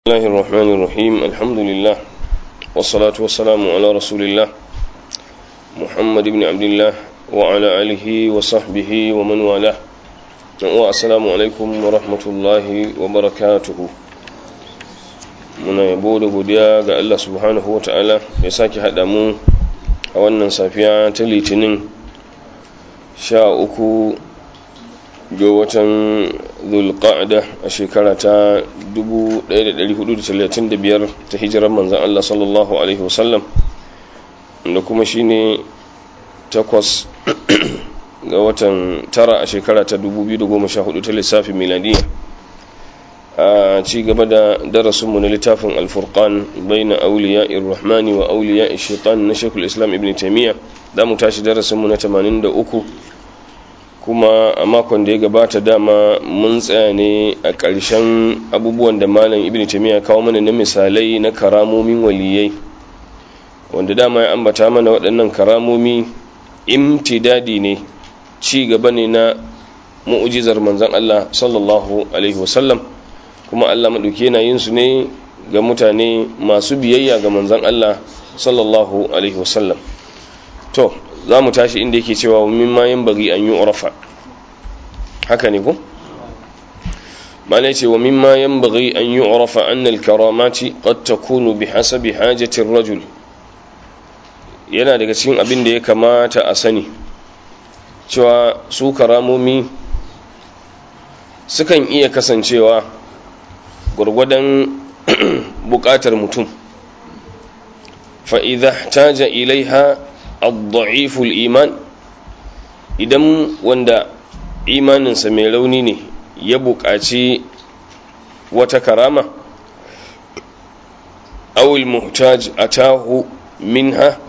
الله الرحمن الرحيم الحمد لله والصلاة والسلام على رسول الله محمد بن عبد الله وعلى آله وصحبه ومن والاه والسلام عليكم ورحمة الله وبركاته muna yabo da godiya ga Allah subhanahu wa ta'ala ya sake haɗa mu a wannan safiya ta litinin sha uku ga watan zulqa'da a shekara ta 1435 ta hijirar manzan Allah sallallahu alaihi wasallam da kuma shine takwas ga watan tara a shekara ta 2014 ta lissafin miladiyya a ci gaba da darasinmu na littafin alfurqan baina auliya irrahmani wa auliya shaitan na shekul islam ibn taimiyya za mu tashi darasinmu na 83 kuma a makon da ya gabata dama mun tsaya ne a ƙarshen abubuwan da malam ibn taimiyya kawo mana na misalai na karamomin waliyai wanda dama ya ambata mana waɗannan karamomi imtidadi ne ci gaba ne na mu'ujizar manzon Allah sallallahu alaihi wasallam kuma Allah maɗauki yana yin su ne ga mutane masu biyayya ga manzon Allah sallallahu alaihi wasallam to za mu tashi inda yake cewa min ma yin bari an yi urafa haka ne ko malai ce wa mimma yan bari an yi urafa annal karamati qad takunu bi hasabi hajatin rajul yana daga cikin abin da ya kamata a sani cewa su karamomi sukan iya kasancewa gwargwadon bukatar mutum fa'iza taja ilaiha adda'iful iman idan wanda imaninsa mai rauni ne ya buƙaci wata karama awul muhtaj atahu minha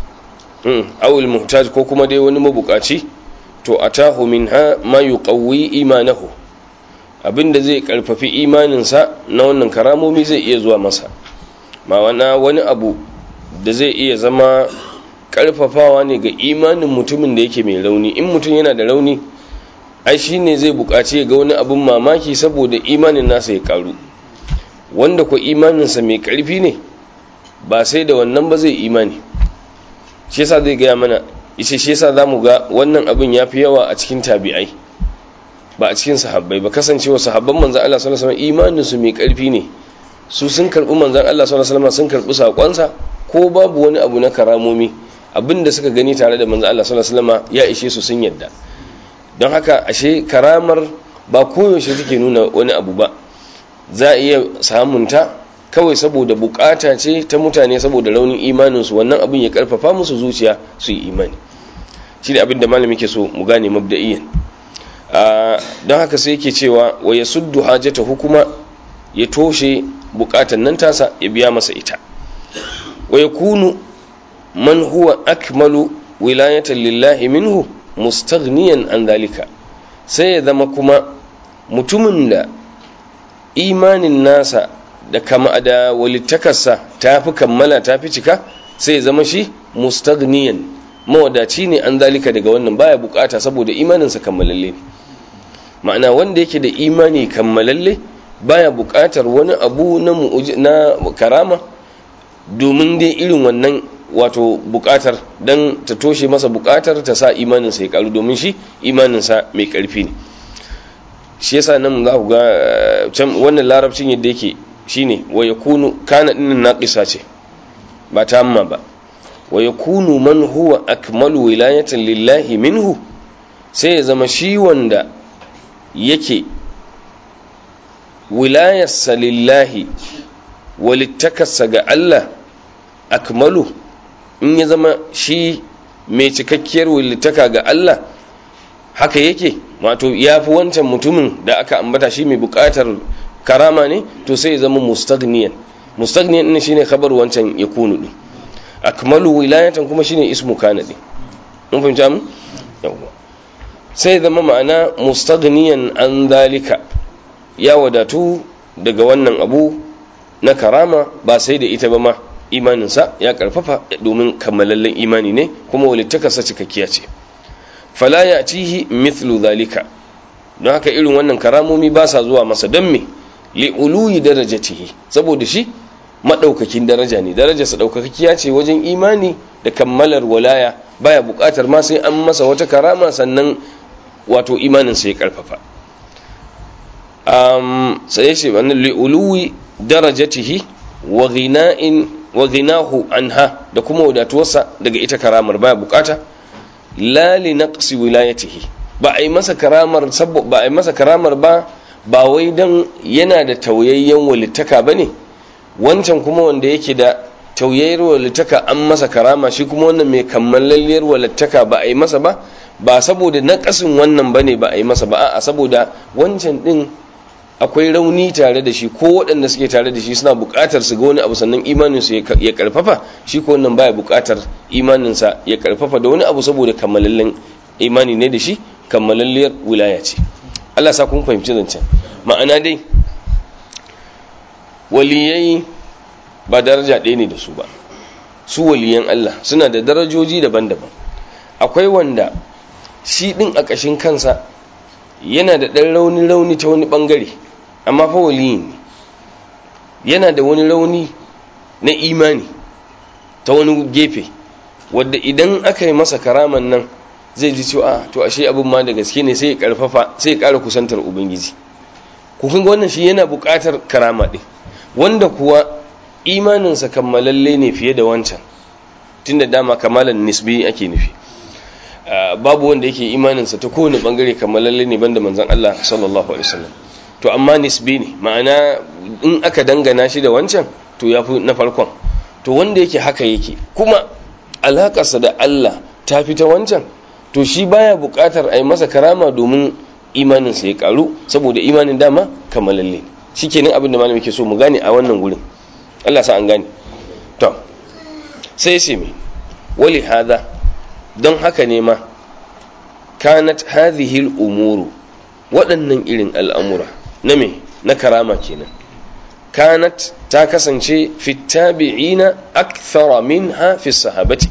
awul muhtaj ko kuma dai wani mabukaci to atahu minha ma yuqawwi imanahu abinda zai karfafi imaninsa na wannan karamomi zai iya zuwa masa ma wani abu da zai iya zama karfafawa ne ga imanin mutumin da yake mai rauni in mutum yana da rauni ai shi ne zai buƙaci ga wani abin mamaki saboda imanin nasa ya karu wanda ko imaninsa mai ƙarfi ne ba sai da wannan ba zai imani shi yasa zai gaya mana ishe shi yasa zamu ga wannan abin ya fi yawa a cikin tabi'ai ba a cikin sahabbai ba kasancewa sahabban manzan Allah sallallahu alaihi wasallam imanin su mai ƙarfi ne su sun karbi manzan Allah sallallahu alaihi wasallam sun karbi sakonsa ko babu wani abu na karamomi abinda suka gani tare da manzan Allah sallallahu alaihi wasallam ya ishe su sun yadda don haka ashe karamar ba koyaushe take nuna wani abu ba za a iya samunta kawai saboda bukata ce ta mutane saboda raunin imaninsu wannan abin ya karfafa musu zuciya su yi imani shi ne abin da malami ke so mu gane mabda'iyan don haka sai yake cewa wa ya suddu hajjata hukuma ya toshe bukatan nan tasa ya biya masa ita wa ya kunu man huwa akmalu wilayatan lillahi minhu mustaghniyan an dalika sai ya zama kuma mutumin da imanin nasa da kama da walittakarsa ta fi kammala ta fi cika sai ya zama shi mustaghniyan mawadaci ne an dalika daga wannan baya bukata saboda imaninsa kammalalle ma'ana wanda yake da imani kammalalle baya bukatar wani abu na na karama domin dai irin wannan wato bukatar don ta toshe masa bukatar ta sa imaninsa ya karu domin shi imaninsa mai karfi ne shi yasa nan za ku ga wannan larabcin yadda yake shine wa yakunu kana dinnan naqisa ce ba ta amma ba wa yakunu man huwa akmalu wilayatan lillahi minhu sai ya zama shi wanda yake wilayarsa lillahi walittakarsa ga Allah akmalu in ya zama shi mai cikakkiyar walittaka ga Allah haka yake wato ya fi wancan mutumin da aka ambata shi mai bukatar karama ne to sai ya zama mustagniyan mustagniyan ne shine khabar wancan ya kunu din akmalu wilayatan kuma shine ismu kana din mun fahimta mu yawa sai zama ma'ana mustagniyan an dalika ya wadatu daga wannan abu na karama ba sai da ita ba ma imaninsa ya karfafa domin kammalallen imani ne kuma walittakarsa cikakkiya ce fala ya cihi mithlu zalika don haka irin wannan karamomi ba sa zuwa masa don me li'uluyi darajatihi saboda shi madaukakin daraja ne darajarsa daukakkiya ce wajen imani da kammalar walaya baya bukatar ma sai an masa wata karama sannan wato imanin sa ya karfafa um sai shi wannan li'uluyi darajatihi wa ghina'in wa ghinahu anha da kuma wadatuwarsa daga ita karamar baya bukata la li naqsi wilayatihi ba a yi masa karamar ba a yi masa karamar ba ba wai dan yana da tauyayyen walittaka bane wancan kuma wanda yake da tauyayyar walittaka an masa karama shi kuma wannan mai kammalalliyar walittaka ba a yi masa ba ba saboda naqasin wannan bane ba a yi masa ba a saboda wancan din akwai rauni tare da shi ko waɗanda suke tare da shi suna buƙatar su ga wani abu sannan imaninsu ya karfafa shi ko wannan baya buƙatar imaninsa ya karfafa da wani abu saboda kammalallen imani ne da shi kammalalliyar wilaya ce Allah sa kun fahimci zancen ma'ana dai waliyai ba daraja ɗaya ne da su ba su waliyan Allah suna da darajoji daban-daban akwai wanda shi ɗin a ƙashin kansa yana da ɗan rauni-rauni ta wani ɓangare amma fa waliyin ne yana da wani rauni na imani ta wani gefe wadda idan aka yi masa karaman nan zai ji cewa to ashe abin ma da gaske ne sai ya karfafa sai ya ƙara kusantar ubangiji kufin wannan shi yana buƙatar karama ɗin wanda kuwa imaninsa kammalalle ne fiye da wancan tunda dama kamalan nisbi ake nufi babu wanda yake imaninsa ta kowane bangare kammalalle ne banda manzon Allah sallallahu alaihi wasallam to amma nisbi ne ma'ana in aka dangana shi da wancan to yafi na farkon to wanda yake haka yake kuma alakarsa da Allah ta fi ta wancan to shi baya buƙatar a yi masa karama domin imaninsa ya karu saboda imanin dama kammalalle shikenan abin da malami ke so mu gane a wannan gurin Allah sa an gane to sai sai me wali hada don haka ne ma kanat hadhihi umuru waɗannan irin al'amura na me na karama kenan kanat ta kasance fi tabi'ina akthara minha fi sahabati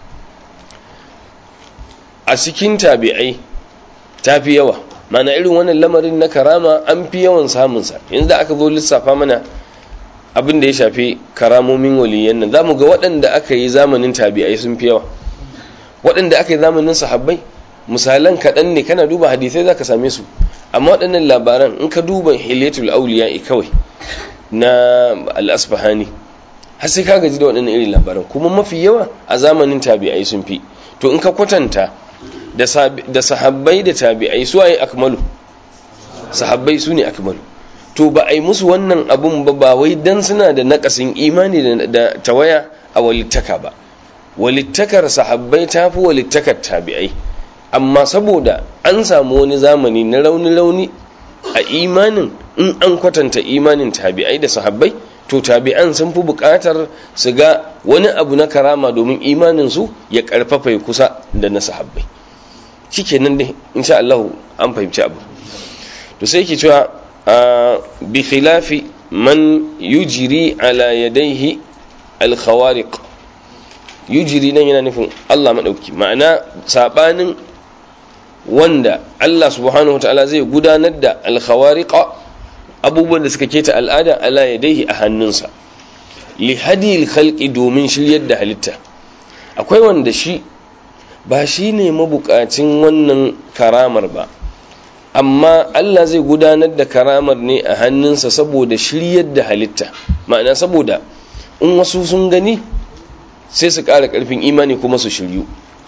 a cikin tabi'ai ta fi yawa mana irin wannan lamarin na karama an fi yawan samunsa yanzu da aka zo lissafa mana abin da ya shafi karamomin waliyan nan za mu ga waɗanda aka yi zamanin tabi'ai sun fi yawa waɗanda aka yi zamanin sahabbai misalan kaɗan ne kana duba hadisai za ka same su amma waɗannan labaran in ka duba hilatul auliya kawai na al-asfahani har sai ka gaji da waɗannan irin labaran kuma mafi yawa a zamanin tabi'ai sun fi to in ka kwatanta da sahabbai da tabi'ai su ayi akmalu sahabbai su ne akmalu to ba a yi musu wannan abun ba ba wai dan suna da nakasin imani da tawaya a walittaka ba walittakar sahabbai ta fi walittakar tabi'ai amma saboda an samu wani zamani na rauni-rauni a imanin in an kwatanta imanin tabi'ai da sahabbai to tabi'an sun fi buƙatar su ga wani abu na karama domin imaninsu ya ƙarfafa ya kusa da na sahabbai shikenan dai insha Allah an fahimci abu to sai yake cewa bi khilafi man yujri ala yadayhi al-khawariq yujiri nan yana nufin Allah maɗauki ma'ana saɓanin wanda Allah subhanahu ta'ala zai gudanar da alkhawariqa abubuwan da suka keta al'ada ala yadaihi a hannunsa li hadil khalqi domin shiryar da halitta akwai wanda shi ba shi ne mabukacin wannan karamar ba amma Allah zai gudanar da karamar ne a hannunsa saboda shiryar da halitta ma'ana saboda in wasu sun gani sai su ƙara ƙarfin imani kuma su shiryu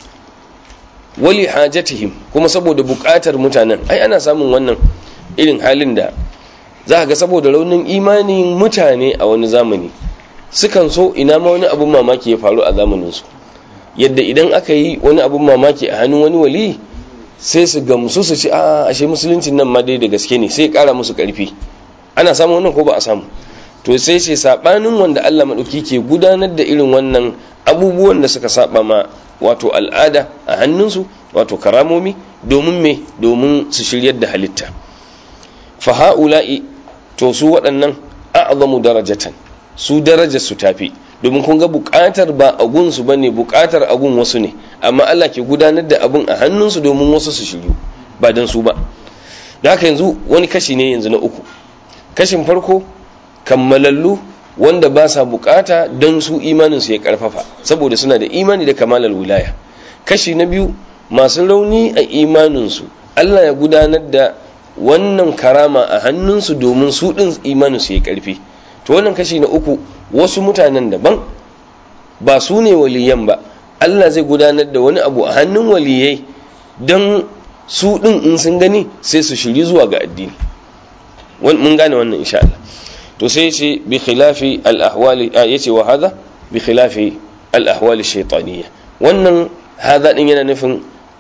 wali hajatihim kuma saboda buƙatar mutanen ai ana samun wannan irin halin da za ga saboda raunin imanin mutane a wani zamani sukan so ina ma wani abun mamaki ya faru a zamaninsu yadda idan aka yi wani abun mamaki a hannun wani wali sai su gamsu su ci a ashe musuluncin nan ma dai da gaske ne sai ƙara musu ƙarfi ana samun wannan ko ba a samu to sai ce sabanin wanda Allah maɗauki ke gudanar da irin wannan abubuwan da suka saba ma wato al'ada a hannunsu wato karamomi domin me domin su shiryar da halitta fa ha'ula'i to su waɗannan a'zamu darajatan su darajar su tafi domin kun ga buƙatar ba agun su bane buƙatar agun wasu ne amma Allah ke gudanar da abun a hannunsu domin wasu su shiryu ba dan su ba da haka yanzu wani kashi ne yanzu na uku kashin farko kammalallu wanda ba sa bukata don su imaninsu ya karfafa saboda suna da imani da kamalar wilaya kashi na biyu masu rauni a imaninsu Allah ya gudanar da wannan karama a hannunsu domin su ɗin imaninsu ya karfi to wannan kashi na uku wasu mutanen daban ba su ne waliyan ba Allah zai gudanar da wani abu a hannun waliyai don su ɗin in sun gani sai su shiri zuwa ga addini mun gane wannan insha Allah to sai ce bi khilafi al-ahwali yace wa hadha bi khilafi al-ahwali shaytaniyya wannan hadha din yana nufin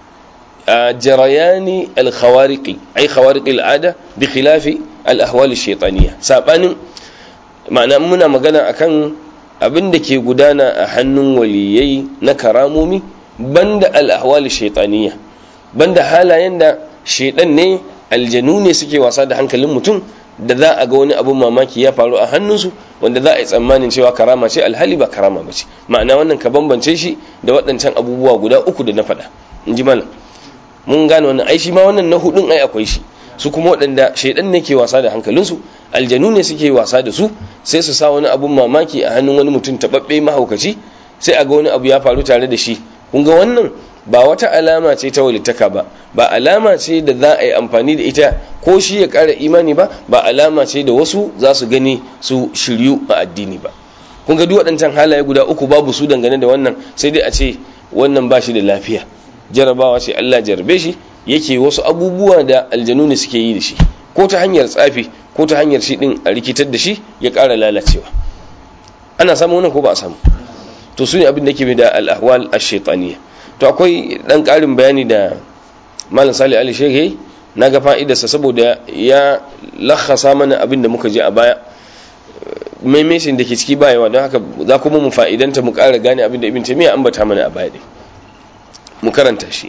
jarayani al-khawariqi ay khawariqi al-ada bi khilafi al-ahwali shaytaniyya sabanin ma'ana muna magana akan abin da ke gudana a hannun waliyai na karamomi banda al-ahwali shaytaniyya banda halayen da shaidan ne aljanu ne suke wasa da hankalin mutum da za a ga wani abun mamaki ya faru a hannunsu wanda za a yi tsammanin cewa karama ce alhali ba karama ba ce ma'ana wannan ka bambance shi da waɗancan abubuwa guda uku da na faɗa in ji malam mun gane wannan ai shi ma wannan na hudun ai akwai shi su kuma waɗanda shaidan ne ke wasa da hankalinsu aljanu ne suke wasa da su sai su sa wani abun mamaki a hannun wani mutum taɓaɓɓe mahaukaci sai a ga wani abu ya faru tare da shi kun ga wannan ba wata alama ce ta walittaka ba ba alama ce da za a yi amfani da ita ko shi ya ƙara imani ba ba alama ce da wasu za su gani su shiryu a addini ba kun ga duk waɗancan halaye guda uku babu su dangane da wannan sai dai a ce wannan ba shi da lafiya jarabawa ce Allah jarabe shi yake wasu abubuwa da aljanu ne suke yi da shi ko ta hanyar tsafi ko ta hanyar shi din a rikitar da shi ya ƙara lalacewa ana samu wannan ko ba a samu to su ne abin da ke da al-ahwal ash-shaytaniyya to akwai dan karin bayani da malam sali ali shege na ga fa'idarsa saboda ya lakhasa mana abin da muka je a baya maimacin da ke ciki bayawa don haka za kuma mu fa'idanta mu ƙara gane abin da ibn taymiya ambata mana a baya mu karanta shi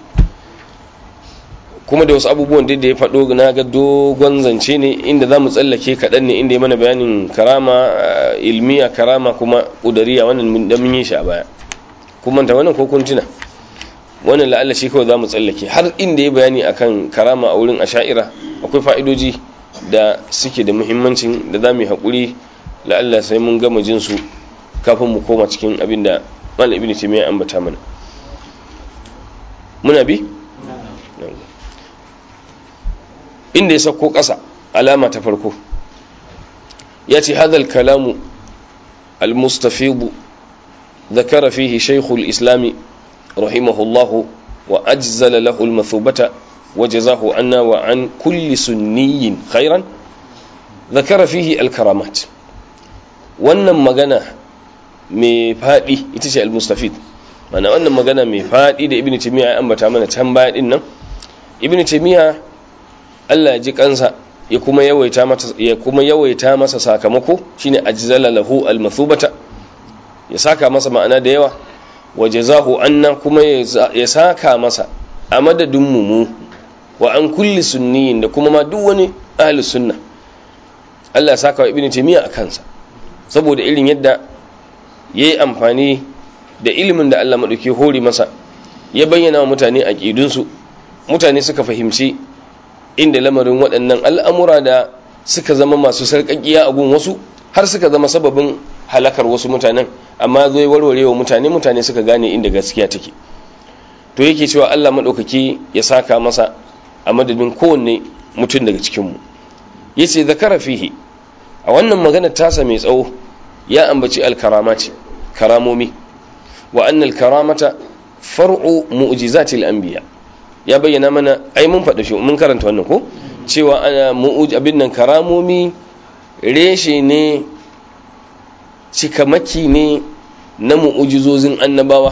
kuma da wasu abubuwan da ya faɗo na ga dogon zance ne inda za mu tsallake kaɗan ne inda ya mana bayanin karama ilmiya karama kuma ƙudariya wannan da mun yi shi a baya kuma ta wannan ko kun tuna wannan la'alla shi kawai za mu tsallake har inda ya bayani akan karama a wurin asha'ira akwai fa'idoji da suke da muhimmancin da za mu yi haƙuri la'alla sai mun gama jin su kafin mu koma cikin abin da malam ibn taymiya ambata mana muna bi inda ya sauko ƙasa alama ta farko ya ce hadal kalamu al-mustafidu ذكر فيه شيخ الإسلام رحمه الله وأجزل له المثوبة وجزاه عنا وعن كل سني خيرا ذكر فيه الكرامات wannan magana mai faɗi ita ce al-mustafid mana wannan magana mai faɗi da ibn timiya ya ambata mana can baya din nan ibn timiya Allah ya ji kansa ya kuma yawaita masa ya kuma yawaita masa sakamako shine ajzala lahu al-mathubata ya saka masa ma'ana da yawa waje zahu anna kuma ya saka masa a madadin mu wa an kulli sunniyin da kuma ma duk wani ahli sunna Allah ya saka wa ibnu taymiya a kansa saboda irin yadda yayi amfani da ilimin da Allah madauke hori masa ya bayyana wa mutane aqidun su mutane suka fahimci inda lamarin waɗannan al'amura da suka zama masu sarƙaƙiya a gun wasu har suka zama sababin halakar wasu mutanen amma zo ya warware wa mutane mutane suka gane inda gaskiya take to yake cewa Allah maɗaukaki ya saka masa a madadin kowanne mutum daga cikinmu ya ce zakara fihi a wannan magana tasa mai tsawo ya ambaci alkaramati karamomi wa annal karamata far'u mu'jizatil anbiya ya bayyana mana ai mun faɗa shi mun karanta wannan ko cewa ana mu'uj abin nan karamomi reshe ne cikamaki ne na mu'ujizozin annabawa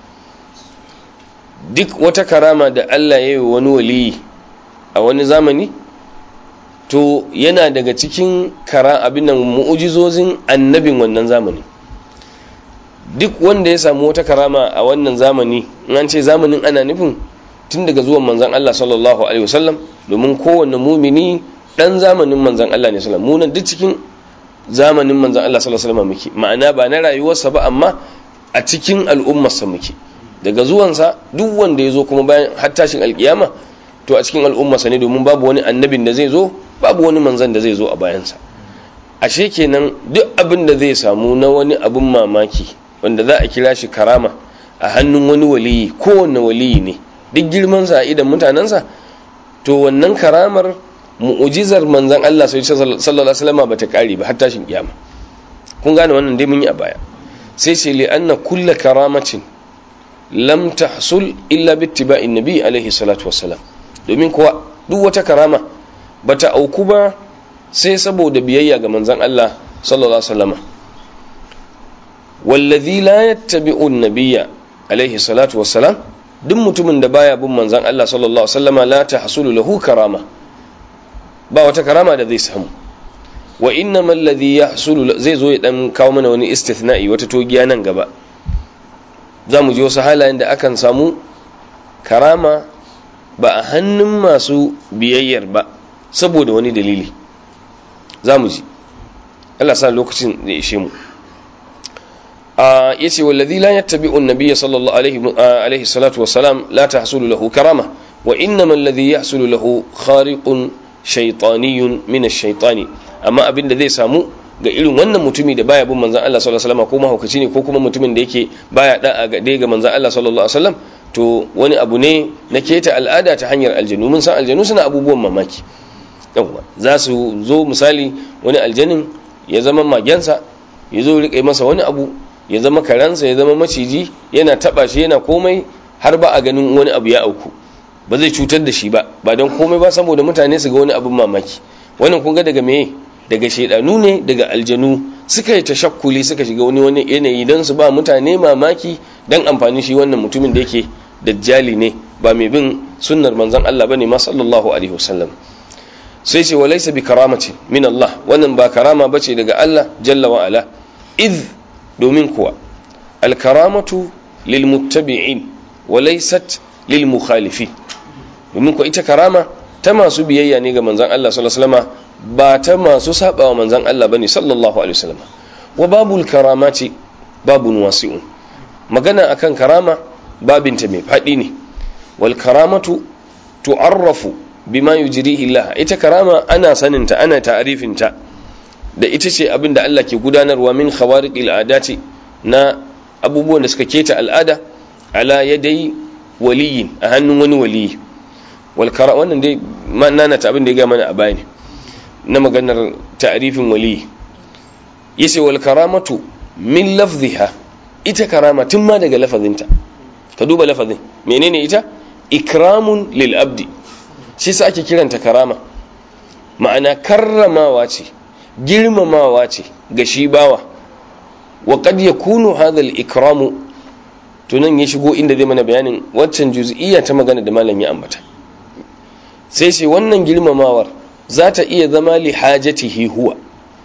duk wata karama da Allah ya yi wani waliyi a wani zamani to yana daga cikin kara abin nan mu'ujizozin annabin wannan zamani duk wanda ya samu wata karama a wannan zamani in an ce zamanin ana nufin tun daga zuwan manzan Allah sallallahu alaihi wasallam domin kowanne mumini dan zamanin manzan Allah ne sallallahu munan duk cikin zamanin manzan Allah sallallahu alaihi wasallam muke ma'ana ba na rayuwarsa ba amma a cikin al'ummarsa muke daga zuwansa duk wanda ya zo kuma bayan har tashin alkiyama to a cikin al'ummarsa ne domin babu wani annabin da zai zo babu wani manzan da zai zo a bayansa ashe kenan duk abin da zai samu na wani abin mamaki wanda za a kira shi karama a hannun wani waliyi kowanne waliyi ne duk girmansa a idan mutanensa to wannan karamar mu'ujizar manzan Allah sallallahu alaihi wasallam ba ta kare ba har tashin kiyama kun gane wannan dai mun yi a baya sai ce li anna kulla karamatin lam tahsul illa bi ittiba'in nabi alaihi salatu wassalam domin kuwa duk wata karama bata auku ba sai saboda biyayya ga manzan Allah sallallahu alaihi wasallam wallazi la yattabi'u an-nabiyya alaihi salatu wassalam duk mutumin da baya bin manzan Allah sallallahu alaihi wasallama la tahsulu lahu karama ba wata karama da zai samu wa innama alladhi yahsulu zai zo ya dan kawo mana wani istithna'i wata togiya nan gaba za mu ji wasu halayen da akan samu karama ba a hannun masu biyayyar ba saboda wani dalili za mu ji Allah sa lokacin da ishe mu yace wallazi la yattabi'u an-nabiy sallallahu alaihi alaihi salatu wassalam la tahsulu lahu karama wa innama alladhi yahsulu lahu khariqun shaytaniyun min ash-shaytani amma abin da zai samu ga irin wannan mutumi da baya bin manzon Allah sallallahu alaihi wasallam ko mahaukaci ne ko kuma mutumin da yake baya da'a ga dai ga manzon Allah sallallahu alaihi wasallam to wani abu ne na keta al'ada ta hanyar aljanu mun san aljanu suna abubuwan mamaki yawa za su zo misali wani aljanin ya zama magensa ya zo rike masa wani abu ya zama karansa ya zama maciji yana taba shi yana komai har ba a ganin wani abu ya auku ba zai cutar da shi ba ba don komai ba saboda mutane su ga wani abin mamaki wannan kun ga daga meye daga shaidanu ne daga aljanu suka yi tashakkuli suka shiga wani wani yanayi don su ba mutane mamaki don amfani shi wannan mutumin da yake dajjali ne ba mai bin sunnar manzon Allah bane ma sallallahu alaihi wasallam sai ce walaysa bi karamati min Allah wannan ba karama bace daga Allah jalla wa ala id domin kuwa al karamatu lil muttabi'in wa laysat lil mukhalifin domin kuwa ita karama ta masu biyayya ne ga manzon Allah sallallahu alaihi wasallam ba ta masu sabawa manzan Allah bane sallallahu alaihi wasallam wa babul karamati babun wasi'un magana akan karama babinta mai fadi ne wal karamatu tu'arrafu bima yujrihi Allah ita karama ana saninta ana ta'arifinta da ita ce abin da Allah ke gudanarwa min khawariqil adati na abubuwan da suka keta al'ada ala yadai waliyin a hannun wani waliyi wal wannan dai nana ta abin da ya ga mana a bayani na maganar ta'rifin wali yace wal karamatu min lafziha ita karama tun ma daga lafazinta ka duba lafazin menene ita ikramun lil abdi shi sa ake kiranta karama ma'ana karramawa ce girmamawa ce ga shi bawa wa qad yakunu hadha al ikramu to nan ya shigo inda zai mana bayanin waccan juz'iyya ta magana da malam ya ambata sai sai wannan girmamawar za ta iya zama li hajatihi huwa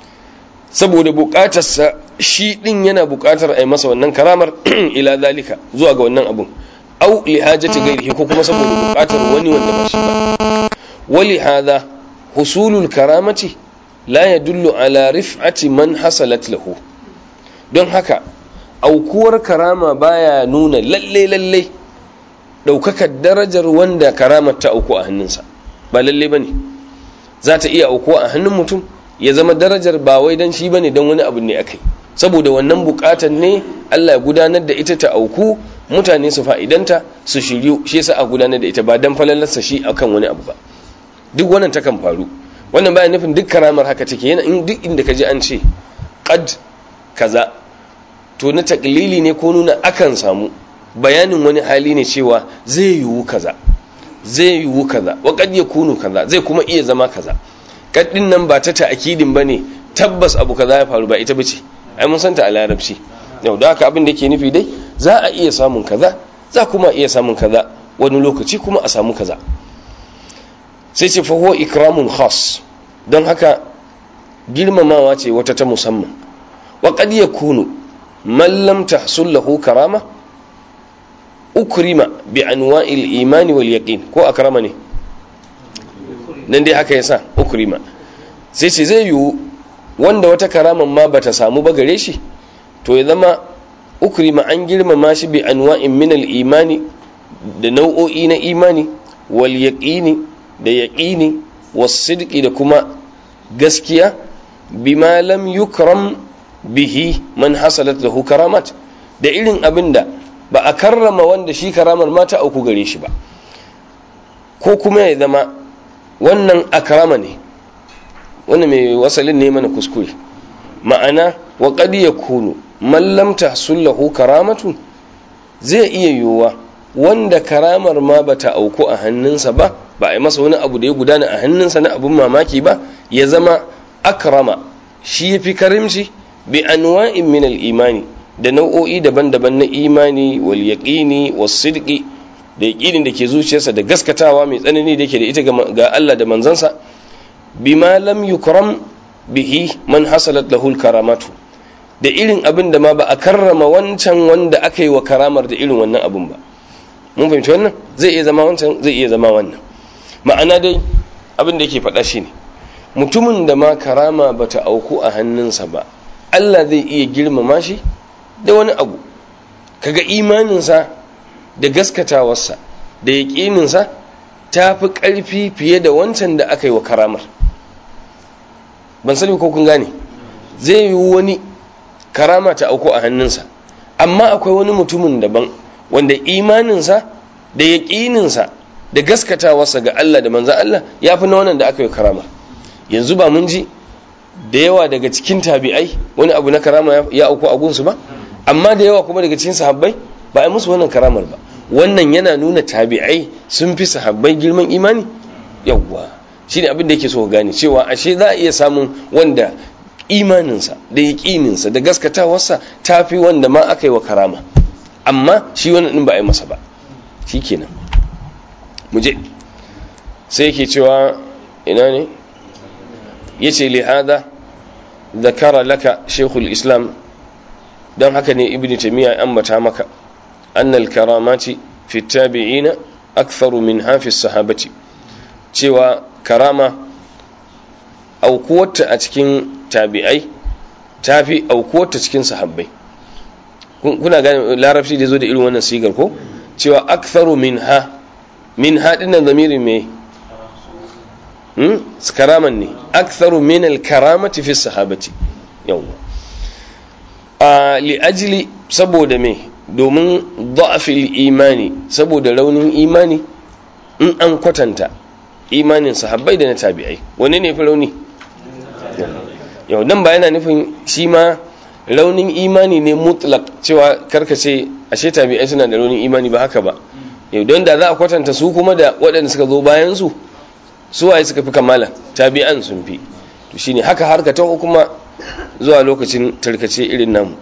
saboda bukatarsa shi din yana bukatar a yi masa wannan karamar ila zalika zuwa ga wannan abun au li hajati gairihi ko kuma saboda bukatar wani wanda ba shi ba wali hadha husulul karamati la yadullu ala rif'ati man hasalat lahu don haka aukuwar karama baya nuna lalle lalle daukakar darajar wanda karamar ta auku a hannunsa ba lalle bane za ta iya aukuwa a hannun mutum ya zama darajar ba wai dan shi bane dan wani abu ne akai saboda wannan bukatar ne Allah ya gudanar da ita ta auku mutane su fa'idanta su shiryu shi yasa a gudanar da ita ba dan falalarsa shi akan wani abu ba duk wannan takan faru wannan baya nufin duk karamar haka take yana in duk inda kaji an ce qad kaza to na taklili ne ko nuna akan samu bayanin wani hali ne cewa zai yiwu kaza zai yiwu kaza wa kad yakunu kaza zai kuma iya zama kaza kaddin nan ba ta ta'kidin bane tabbas abu kaza ya faru ba ita bace ai mun santa a larabci yau da haka abin da ke nufi dai za a iya samun kaza za kuma iya samun kaza wani lokaci kuma a samu kaza sai ce fa huwa ikramun khas don haka girmamawa ce wata ta musamman wa qad yakunu man lam tahsul lahu karama ukrima bi anwa'il imani wal yaqin ko akrama ne nan dai haka yasa ukrima sai ce zai yiwu wanda wata karaman ma bata samu ba gare shi to ya zama ukrima an girmama shi bi anwa'in min al imani da nau'o'i na imani wal yaqini da yaqini was sidqi da kuma gaskiya bima lam yukram bihi man hasalat lahu karamat da irin abinda ba a karrama wanda shi karamar mata auku gare shi ba ko kuma ya zama wannan akrama ne wannan mai wasalin ne mana kuskure ma'ana wa qad yakunu man lam tahsul lahu karamatu zai iya yiwuwa wanda karamar ma bata auku a hannunsa ba ba a yi masa wani abu da ya gudana a hannunsa na abun mamaki ba ya zama akrama shi ya fi karimci bi anwa'in min al-imani da nau'o'i daban-daban na imani wal yaqini was sidqi da yaqinin da ke zuciyarsa da gaskatawa mai tsanani da yake da ita ga Allah da manzansa bima lam yukram bihi man hasalat lahu karamatu da irin abin da ma ba a karrama wancan wanda aka yi wa karamar da irin wannan abin ba mun fahimci wannan zai iya zama wancan zai iya zama wannan ma'ana dai abin da yake faɗa shi ne mutumin da ma karama bata auku a hannunsa ba Allah zai iya girmama shi da wani abu kaga imaninsa da gaskatawarsa da yaƙininsa ta fi ƙarfi fiye da wancan da aka yi wa karamar ban sani ko kun gane zai yi wani karama ta auku a hannunsa amma akwai wani mutumin daban wanda imaninsa da yaƙininsa da gaskatawarsa ga Allah da manzan Allah ya fi na wannan da aka yi karama yanzu ba mun ji da yawa daga cikin tabi'ai wani abu na karama ya auku a gunsu ba amma da yawa kuma daga cikin sahabbai ba a musu wannan karamar ba wannan yana nuna tabi'ai sun fi sahabbai girman imani yawwa shine abin da yake so gane cewa ashe za a iya samun wanda imaninsa da yaƙininsa da gaskatawarsa ta fi wanda ma aka yi wa karama amma shi wannan ɗin ba a yi masa ba shi kenan muje sai yake cewa ina ne ya ce lihada zakara laka shekul islam don haka ne ibn taimiyya ambata maka annal karamati fi tabi'ina aktharu min hafi sahabati cewa karama aukuwarta a cikin tabi'ai ta fi aukuwarta cikin sahabbai kuna gane larabci da zo da irin wannan sigar ko cewa aktharu min ha min ha dinnan zamiri me hmm karaman ne aktharu min al karamati fi sahabati yawa a li ajli saboda me domin da'afil imani saboda raunin imani in an kwatanta imanin sahabbai da na tabi'ai wanne ne fi rauni yau nan ba yana nufin shi ma raunin imani ne mutlak cewa karkace ashe tabi'ai suna da raunin imani ba haka ba yau don da za a kwatanta su kuma da waɗanda suka zo bayan su su waye suka fi kamala tabi'an sun fi to shine haka harka ta kuma zuwa lokacin tarkace irin namu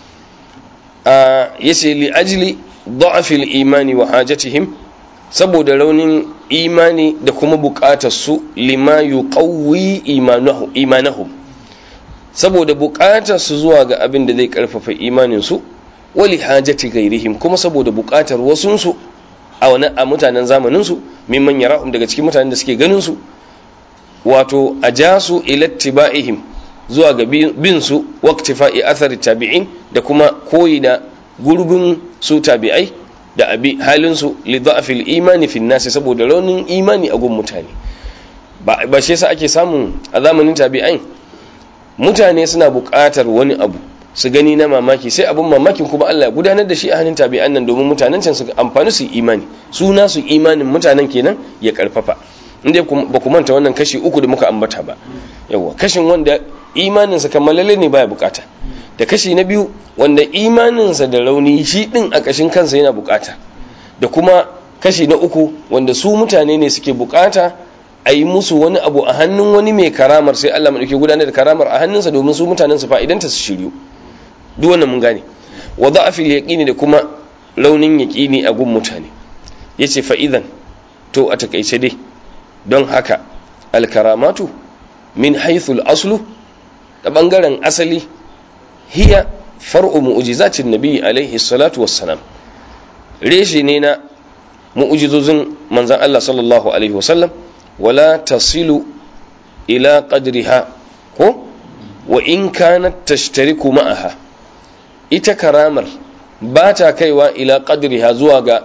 a yace li ajli da'afil imani wa hajatihim saboda raunin imani da kuma bukatar su lima yuqawwi imanahum saboda bukatar su zuwa ga abin da zai karfafa imanin su wali hajati gairihim kuma saboda bukatar wasun su a wani a mutanen zamanin su mimman yarahum daga cikin mutanen da suke ganin su wato ajasu ila tibaihim zuwa ga bin su waqtifa'i athari tabi'in da kuma koyi da gurbin su tabi'ai da abi halin su li dha'fil imani fi nasi saboda raunin imani a gun mutane ba ba shi yasa ake samun a zamanin tabi'ai mutane suna buƙatar wani abu su gani na mamaki sai abin mamakin kuma Allah ya gudanar da shi a hannun tabi'an nan domin mutanen can su amfani su imani su nasu imanin mutanen kenan ya karfafa inda ba ku manta wannan kashi uku da muka ambata ba yawa kashin wanda imaninsa kammalalle ne baya bukata da kashi na biyu wanda imaninsa da rauni shi din a kashin kansa yana bukata da kuma kashi na uku wanda su mutane ne suke bukata a yi musu wani abu a hannun wani mai karamar sai Allah maɗauki gudanar da karamar a hannunsa domin su mutanen su fa'idanta su shiryu duk wannan mun gane wa da'afil yaqini da kuma raunin yaqini a gun mutane yace fa idan to a takaice dai don haka alkaramatu min haithul aslu da bangaren asali hiya far'u mu'jizatin nabi alaihi salatu wassalam reshe ne na mu'jizozin manzon Allah sallallahu alaihi wasallam wala tasilu ila qadriha ko wa in kanat tashtariku ma'aha ita karamar ba ta kaiwa ila qadriha zuwa ga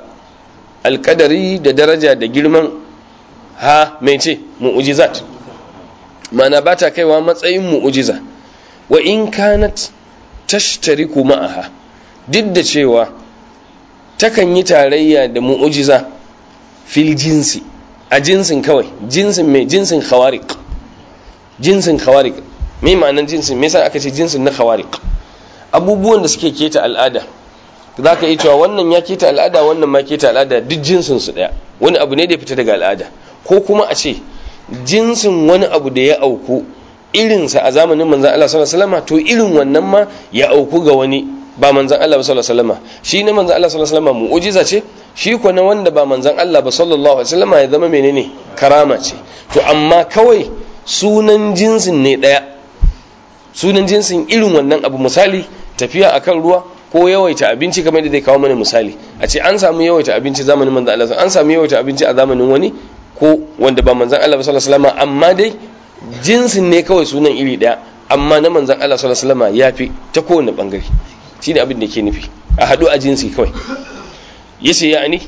alkadari da daraja da girman ha mai ce mu'ujizat mana ba ta kaiwa matsayin mu'ujiza wa in kanat tashtariku ma'aha duk da cewa takan yi tarayya da mu'ujiza fil jinsi a jinsin kawai jinsin mai jinsin khawariq jinsin khawariq mai ma'anan jinsin me yasa aka ce jinsin na khawariq abubuwan da suke keta al'ada za ka yi cewa wannan ya keta al'ada wannan ma keta al'ada duk jinsin su daya wani abu ne da ya fita daga al'ada ko kuma a ce jinsin wani abu da ya auku irinsa a zamanin manzan Allah sallallahu alaihi wasallam to irin wannan ma ya auku ga wani ba manzan Allah ba sallallahu alaihi wasallam shi ne manzan Allah sallallahu alaihi wasallam mu'jiza ce shi ko na wanda ba manzan Allah ba sallallahu alaihi wasallam ya zama menene karama ce to amma kawai sunan jinsin ne daya sunan jinsin irin wannan abu misali tafiya akan ruwa ko yawaita abinci kamar da zai kawo mana misali a ce an samu yawaita abinci zamanin manzan Allah an samu yawaita abinci a zamanin wani ko wanda ba manzan Allah sallallahu alaihi wasallam amma dai jinsin ne kawai sunan iri daya amma na manzan Allah sallallahu alaihi wasallam yafi ta kowane bangare shine abin da yake nufi a hadu a jinsi kawai yace yani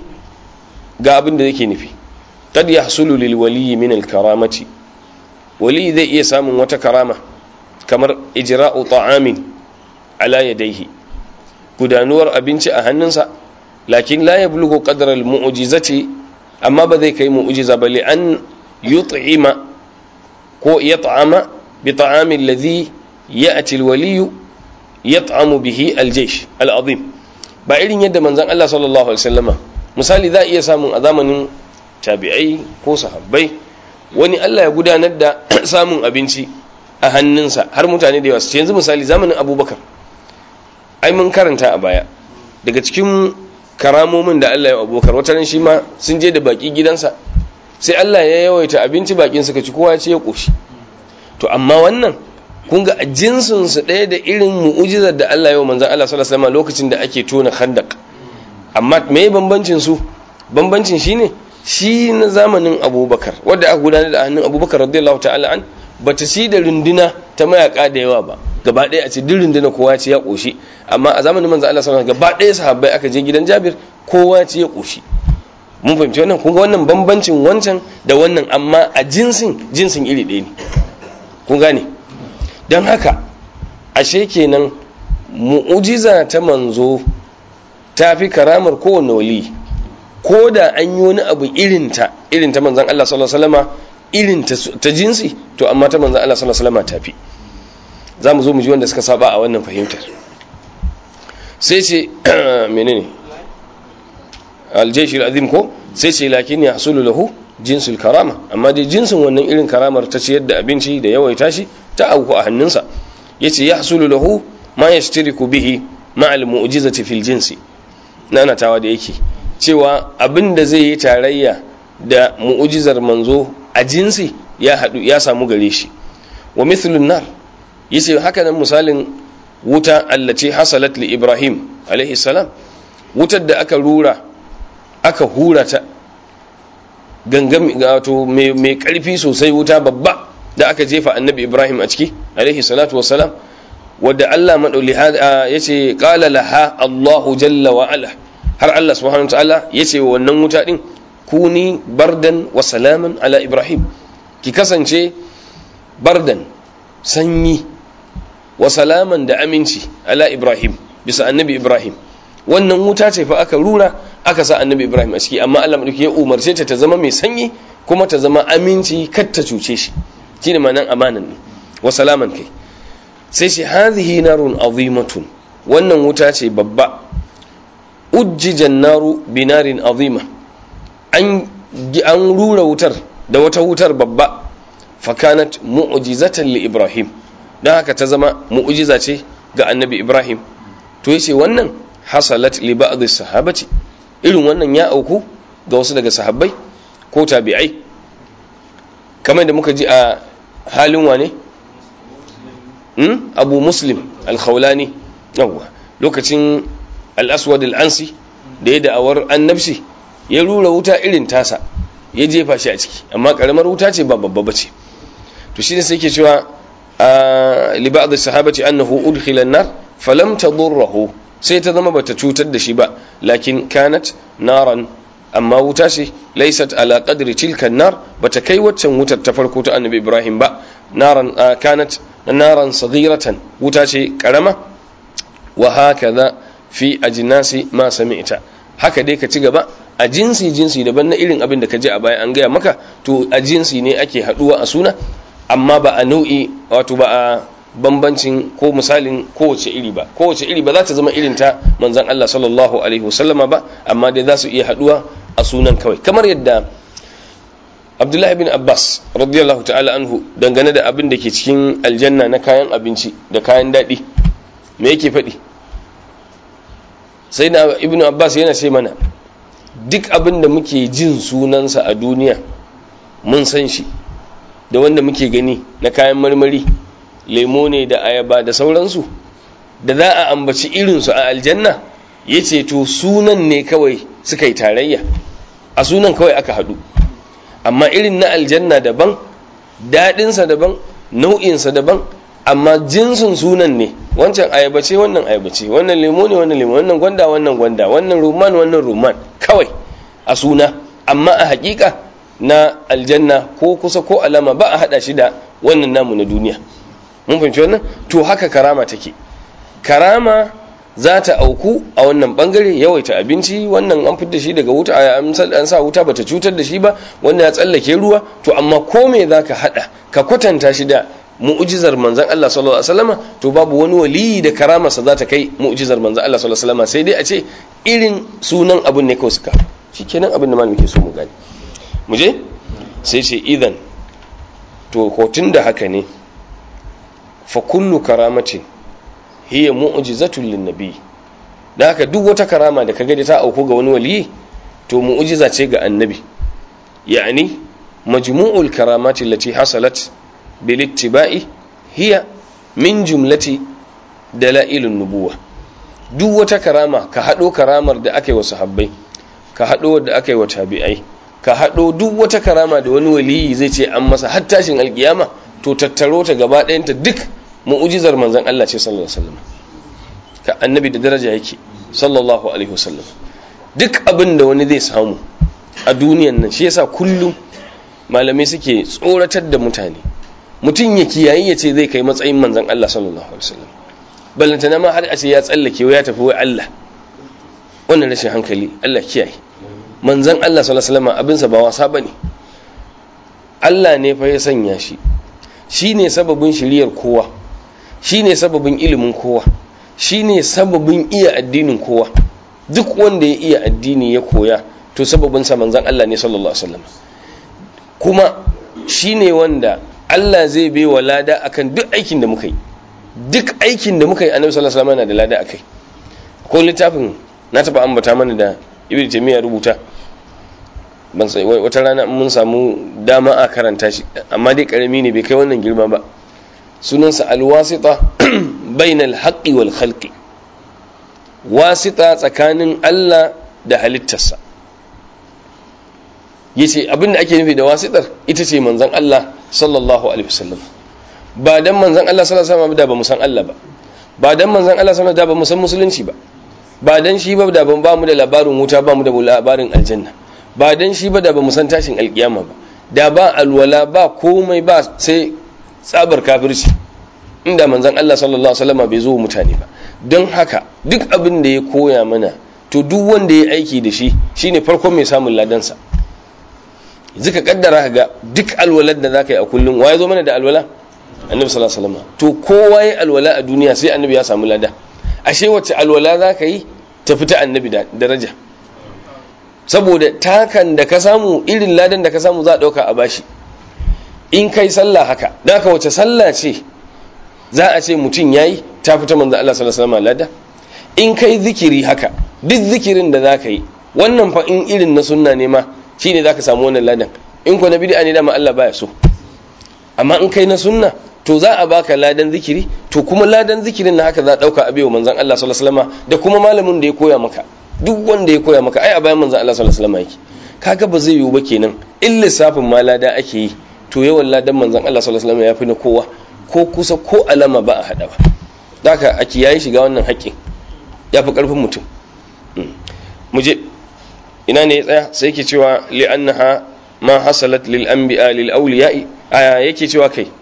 ga abin da yake nufi qad yahsulu lil wali min al karamati wali zai iya samun wata karama kamar ijra'u ta'amin ala yadayhi gudanuwar abinci a hannunsa lakin la yablughu qadra al mu'jizati amma ba zai kai mu'jiza ba li an yut'ima ko yat'ama bi ta'ami alladhi ya'ti alwaliy yat'amu bihi aljaysh al'azim ba irin yadda manzon Allah sallallahu alaihi wasallama misali za iya samun a zamanin tabi'ai ko sahabbai wani Allah ya gudanar da samun abinci a hannunsa har mutane da yawa su yanzu misali zamanin abubakar ai mun karanta a baya daga cikin karamomin da Allah ya abubakar wata ran shi ma sun je da baki gidansa sai Allah ya yawaita abinci bakin suka ci kowa ce ya koshi to amma wannan kun ga a jinsin su ɗaya da irin mu'ujizar da Allah ya wa manzon Allah sallallahu alaihi wasallam lokacin da ake tona khandaq amma me bambancin su bambancin shine shi na zamanin Abubakar wanda aka gudanar da hannun Abubakar radiyallahu ta'ala an bata shi da runduna ta mayaka da yawa ba gaba ɗaya a ce duk runduna kowa ce ya koshi amma a zamanin manzon Allah sallallahu alaihi wasallam gaba ɗaya sahabbai aka je gidan Jabir kowa ce ya koshi mun fahimci wannan kun ga wannan bambancin wancan da wannan amma a jinsin jinsin iri ɗaya ne kun gane don haka ashe kenan mu'ujiza ta manzo ta fi karamar kowane wali ko da an yi wani abu irinta irin ta manzan Allah sallallahu alaihi wasallama irin ta jinsi to amma ta manzan Allah sallallahu alaihi wasallama ta fi za mu zo mu ji wanda suka saba a wannan fahimtar sai ce menene aljaishi azim ko sai ce lakin ya hasulu lahu jinsul karama amma dai jinsin wannan irin karamar ta ciyar da abinci da yawaita shi ta auku a hannunsa yace ya hasulu lahu ma yashtariku bihi ma al mu'jizati fil jinsi nanatawa da yake cewa abin da zai yi tarayya da mu'jizar manzo a jinsi ya hadu ya samu gare shi wa mithlun nar yace haka nan misalin wuta allati hasalat li ibrahim alaihi salam wutar da aka rura aka hura ta gangam wato mai karfi sosai wuta babba da aka jefa annabi ibrahim a ciki alaihi salatu wassalam wadda allah maɗauli ya ce ƙala laha allahu jalla wa ala har allah subhanahu ta'ala ya ce wa wannan wuta ɗin kuni bardan wa salaman ala ibrahim ki kasance bardan sanyi wa salaman da aminci ala ibrahim bisa annabi ibrahim wannan wuta ce fa aka rura aka sa annabi ibrahim a ciki amma allah maɗauki ya umarce ta ta zama mai sanyi kuma ta zama aminci kar ta cuce shi shine ma'anan amanan ne wa salaman kai sai shi hadhihi narun azimatun wannan wuta ce babba ujjijan naru binarin azima an an rura wutar da wata wutar babba fakanat mu'jizatan li ibrahim dan haka ta zama mu'jiza ce ga annabi ibrahim to yace wannan hasalat li ba'd sahabati irin wannan ya auku ga wasu daga sahabbai ko tabi'ai kamar da muka ji a halin wane hmm? abu muslim al-khawlani yawwa lokacin al-aswad al-ansi da ya da'awar annabci ya rura wuta irin tasa ya jefa shi a ciki amma karamar wuta ce ba babba bace to shi ne sai ke cewa li ba'd sahabati annahu udkhila an-nar falam tadurruhu sai ta zama bata cutar da shi ba lakin kanat naran amma wuta ce laysat ala qadri tilka nar bata kai waccan wutar ta farko ta annabi ibrahim ba naran kanat naran saghiratan wuta ce karama wa hakaza fi ajnasi ma sami'ta haka dai ka ci gaba a jinsi jinsi daban na irin abin da ka je a baya an gaya maka to a jinsi ne ake haduwa a suna amma ba a nau'i wato ba a bambancin ko misalin kowace iri ba kowace iri ba za ta zama irin ta manzon Allah sallallahu alaihi wasallama ba amma dai za su iya haduwa a sunan kawai kamar yadda Abdullahi bin Abbas radiyallahu ta'ala anhu dangane da abin da ke cikin aljanna na kayan abinci da kayan daɗi me yake faɗi sai na ibn Abbas yana ce mana duk abin da muke jin sunansa a duniya mun san shi da wanda muke gani na kayan marmari lemo ne da ayaba da sauransu da za a ambaci irinsu a aljanna ya ce to sunan ne kawai suka yi tarayya a sunan kawai aka haɗu amma irin na aljanna daban daɗinsa daban nau'insa daban amma jinsin sunan ne wancan ayaba ce wannan ayaba ce wannan lemo ne wannan lemo wannan gwanda wannan gwanda wannan ruman wannan ruman kawai a suna amma a hakika na aljanna ko kusa ko alama ba a hada shi da wannan namu na duniya mun fahimci wannan to haka karama take karama za ta auku a wannan bangare yawaita abinci wannan an fitar da shi daga wuta an sa wuta bata cutar da shi ba wannan ya tsallake ruwa to amma ko me zaka hada ka kwatanta shi da mu'jizar manzon Allah sallallahu alaihi wasallama to babu wani waliyi da karamarsa za ta kai mu'jizar manzon Allah sallallahu alaihi wasallama sai dai a ce irin sunan abun ne kawai suka shikenan abin da malamin ke so mu gani mu je sai ce idan to ko da haka ne fa kullu karamatin hiya mu'jizatun linnabi da haka duk wata karama da kaga da ta auku ga wani waliyi to mu'jiza ce ga annabi yani majmu'ul karamati allati hasalat bil ittiba'i hiya min jumlati dalailun nubuwa duk wata karama ka hado karamar da aka yi wa sahabbai ka hado da aka yi wa tabi'ai ka hado duk wata karama da wani waliyi zai ce an masa har tashin alkiyama to tattaro ta gaba ɗayanta duk mu'ujizar manzan Allah ce sallallahu alaihi wasallam ka annabi da daraja yake sallallahu alaihi wasallam duk abin da wani zai samu a duniyan nan shi yasa kullum malamai suke tsoratar da mutane mutum ya kiyayi ya ce zai kai matsayin manzan Allah sallallahu alaihi wasallam ballantana ma har a ce ya tsallake ya tafi wai Allah wannan rashin hankali Allah kiyaye manzan Allah sallallahu alaihi wasallam abinsa ba wasa bane Allah ne fa ya sanya shi shine sababin shiriyar kowa shine sababin ilimin kowa shine sababin iya addinin kowa duk wanda ya iya addini ya koya to sababin sa manzon Allah ne sallallahu alaihi wasallam kuma shine wanda Allah zai bai wa lada akan duk aikin da muka yi duk aikin da muka yi annabi sallallahu alaihi wasallam yana da lada akai ko littafin na taba ambata mana da ibnu taymiya rubuta ban sai wata rana mun samu dama a karanta shi amma dai karami ne bai kai wannan girma ba sunansa alwasita bainal haqqi wal khalqi wasita tsakanin Allah da halittarsa yace abin da ake nufi da wasitar ita ce manzon Allah sallallahu alaihi wasallam ba dan manzon Allah sallallahu alaihi wasallam da ba mu san Allah ba ba dan manzon Allah sallallahu alaihi wasallam da ba mu san musulunci ba ba dan shi ba da ban ba mu da labarin wuta ba mu da labarin aljanna ba dan shi ba da ba mu san tashin alkiyama ba da ba alwala ba komai ba sai tsabar kafirci inda manzon Allah sallallahu alaihi wasallam bai zo mutane ba don haka duk abin da ya koya mana to duk wanda ya aiki da shi shine farkon mai samun ladansa zika kaddara ga duk alwalar da zaka yi a kullum waye zo mana da alwala annabi sallallahu alaihi wasallam to kowa ya alwala a duniya sai annabi ya samu lada ashe wacce alwala zaka yi ta fita annabi da daraja saboda takan da ka samu irin ladan da ka samu za a dauka a bashi in kai sallah haka da ka wace sallah ce za a ce mutum yayi ta fita manzo Allah sallallahu alaihi wasallam lada in kai zikiri haka duk zikirin da zaka yi wannan fa in irin na sunna ne ma shine zaka samu wannan ladan in ko na bid'a ne dama Allah baya so amma in kai na sunna to za a baka ladan zikiri to kuma ladan zikirin na haka za a dauka abewa manzon Allah sallallahu alaihi wasallam da kuma malamin da ya koya maka duk wanda ya koya maka ai a bayan manzon Allah sallallahu alaihi wasallam yake kaga ba zai yiwu ba kenan in lissafin ma lada ake yi to yawan ladan manzon Allah sallallahu alaihi wasallam ya fi na kowa ko kusa ko alama ba a hada ba haka a kiyaye shiga wannan haƙƙin ya fi ƙarfin mutum mu je ina ne ya tsaya sai yake cewa li'annaha ma hasalat lil anbiya lil awliya'i aya yake cewa kai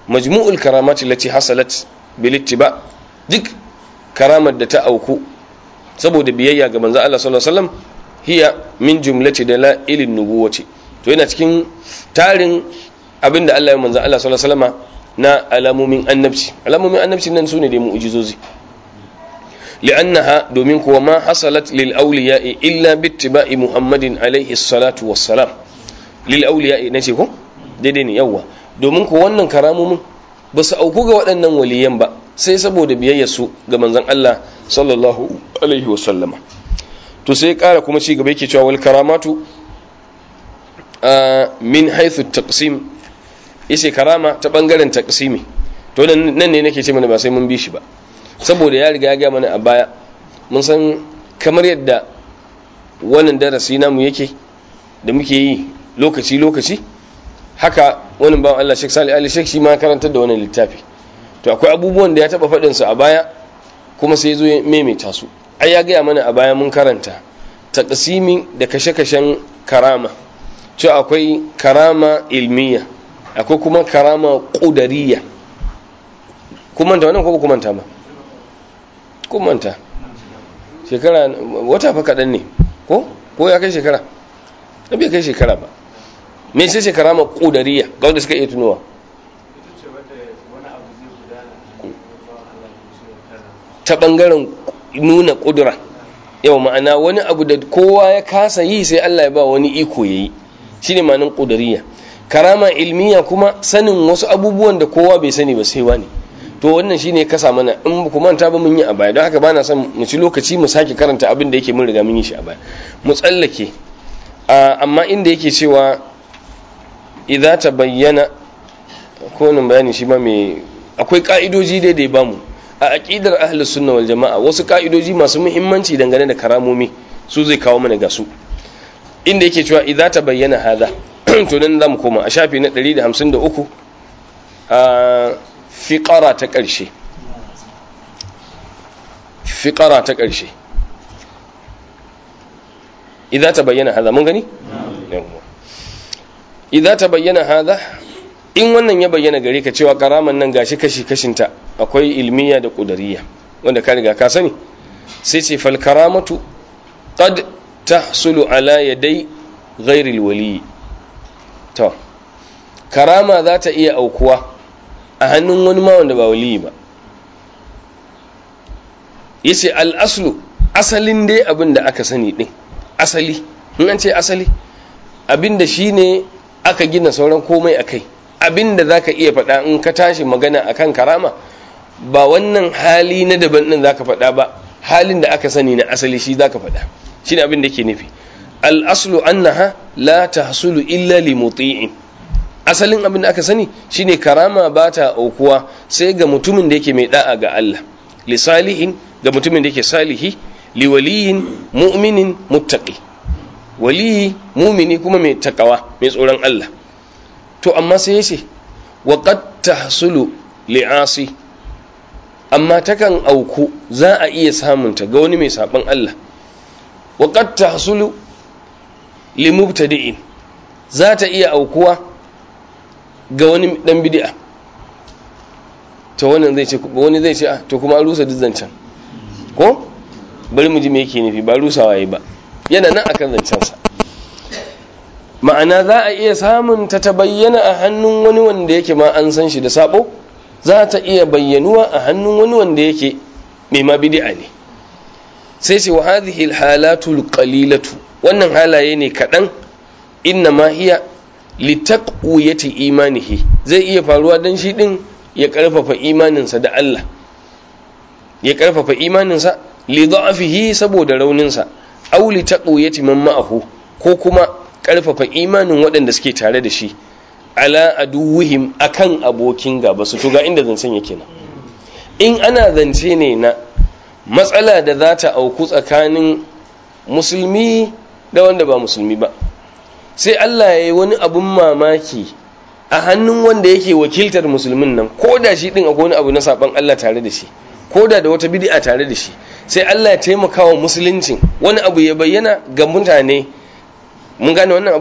majmu'ul karamati lati hasalat bil ittiba duk karamar da ta auku saboda biyayya ga manzo Allah sallallahu alaihi wasallam hiya min jumlati dalailin nubuwati to yana cikin tarin abinda Allah ya manzo Allah sallallahu alaihi wasallam na alamomin annabci alamomin annabci nan sune da mu'jizozi li'annaha domin kuwa ma hasalat lil awliya'i illa bittiba'i muhammadin alaihi salatu wassalam lil awliya'i nace ko daidai ne yawa domin ko wannan karamomin ba su auku ga waɗannan waliyan ba sai saboda biyayyar su ga manzon Allah sallallahu alaihi wasallama to sai ƙara kuma ci gaba yake cewa wal karamatu min haythu taqsim yace karama ta bangaren taqsimi to nan ne nake ce mana ba sai mun bi shi ba saboda ya riga ya ga mana a baya mun san kamar yadda wannan darasi namu yake da muke yi lokaci lokaci haka wani bawan Allah Sheikh Salih Ali Sheikh shi ma karantar da wannan littafi to akwai abubuwan da ya taba faɗin su a baya kuma sai zo ya maimaita su ai ya gaya mana a baya mun karanta taqsimi da kashe-kashen karama cewa akwai karama ilmiya akwai kuma karama qudariya kuma ta wannan ko kuma ta ba kuma ta shekara wata fa kaɗan ne ko ko ya kai shekara na bai kai shekara ba me sai shekara ma ƙudariya ga wanda suka iya tunowa ta ɓangaren nuna ƙudura yau ma'ana wani abu da kowa ya kasa yi sai Allah ya ba wani iko ya yi shi ne ma'anin ƙudariya karama ilmiya kuma sanin wasu abubuwan da kowa bai sani ba sai wani to wannan shine kasa mana in ku manta ba mun yi a baya don haka bana son mu ci lokaci mu sake karanta abin da yake mun riga mun yi shi a baya mu tsallake amma inda yake cewa idza ta bayyana ko nan bayani shi ma mai akwai ka'idoji dai da ya bamu a aqidar ahlus sunna wal jamaa wasu ka'idoji masu muhimmanci dangane da karamomi su zai kawo mana ga su inda yake cewa idza ta bayyana hada to nan zamu koma a shafi na 153 a fiqara ta ƙarshe fiqara ta ƙarshe idza ta bayyana hada mun gani idza ta bayyana hada in wannan ya bayyana gare ka cewa karaman nan gashi kashi kashinta akwai ilmiya da qudariya wanda ka riga ka sani sai ce fal karamatu qad tahsulu ala yaday ghairi alwali to karama za ta iya aukuwa a hannun wani ma wanda ba wali ba yace al aslu asalin dai abin da aka sani din asali in an ce asali abin da shine aka gina sauran komai akai abin da zaka iya faɗa in ka tashi magana akan karama ba wannan hali na daban din zaka faɗa ba halin da aka sani na asali shi zaka faɗa shine abin da ke nufi al aslu annaha la tahsulu illa li muti'in asalin abin da aka sani shine karama ba ta aukuwa sai ga mutumin da yake mai da'a ga Allah li salihin ga mutumin da yake salihi li waliyin mu'minin muttaqi waliyi mumini kuma mai takawa mai tsoron Allah to amma sai yace wa qad tahsulu li'asi amma takan auku za a iya samunta ga wani mai saban Allah wa qad tahsulu limubtadi'in za ta iya aukuwa ga wani dan bid'a to wannan zai ce wani zai ce to kuma an rusa zancen ko bari mu ji me yake nufi ba rusawa yi ba yana nan akan zancensa ma'ana za a iya samun ta ta bayyana a hannun wani wanda yake ma an san shi da sabo za ta iya bayyanuwa a hannun wani wanda yake mai ma bid'a ne sai ce wa hadhihi alhalatul qalilatu wannan halaye ne kadan inna ma hiya litaqwiyati imanihi zai iya faruwa dan shi din ya karfafa imaninsa da Allah ya karfafa imaninsa li da'afihi saboda rauninsa aw li taqwiyati man ma'ahu ko kuma karfafa imanin waɗanda suke tare da shi ala aduwwihim akan abokin gaba su to ga inda zancen yake nan in ana zance ne na matsala da za ta auku tsakanin musulmi da wanda ba musulmi ba sai Allah ya yi wani abun mamaki a hannun wanda yake wakiltar musulmin nan ko da shi din akwai wani abu na saban Allah tare da shi ko da da wata bid'a tare da shi sai Allah ya taimaka wa musuluncin wani abu ya bayyana ga mutane mun gane wannan abu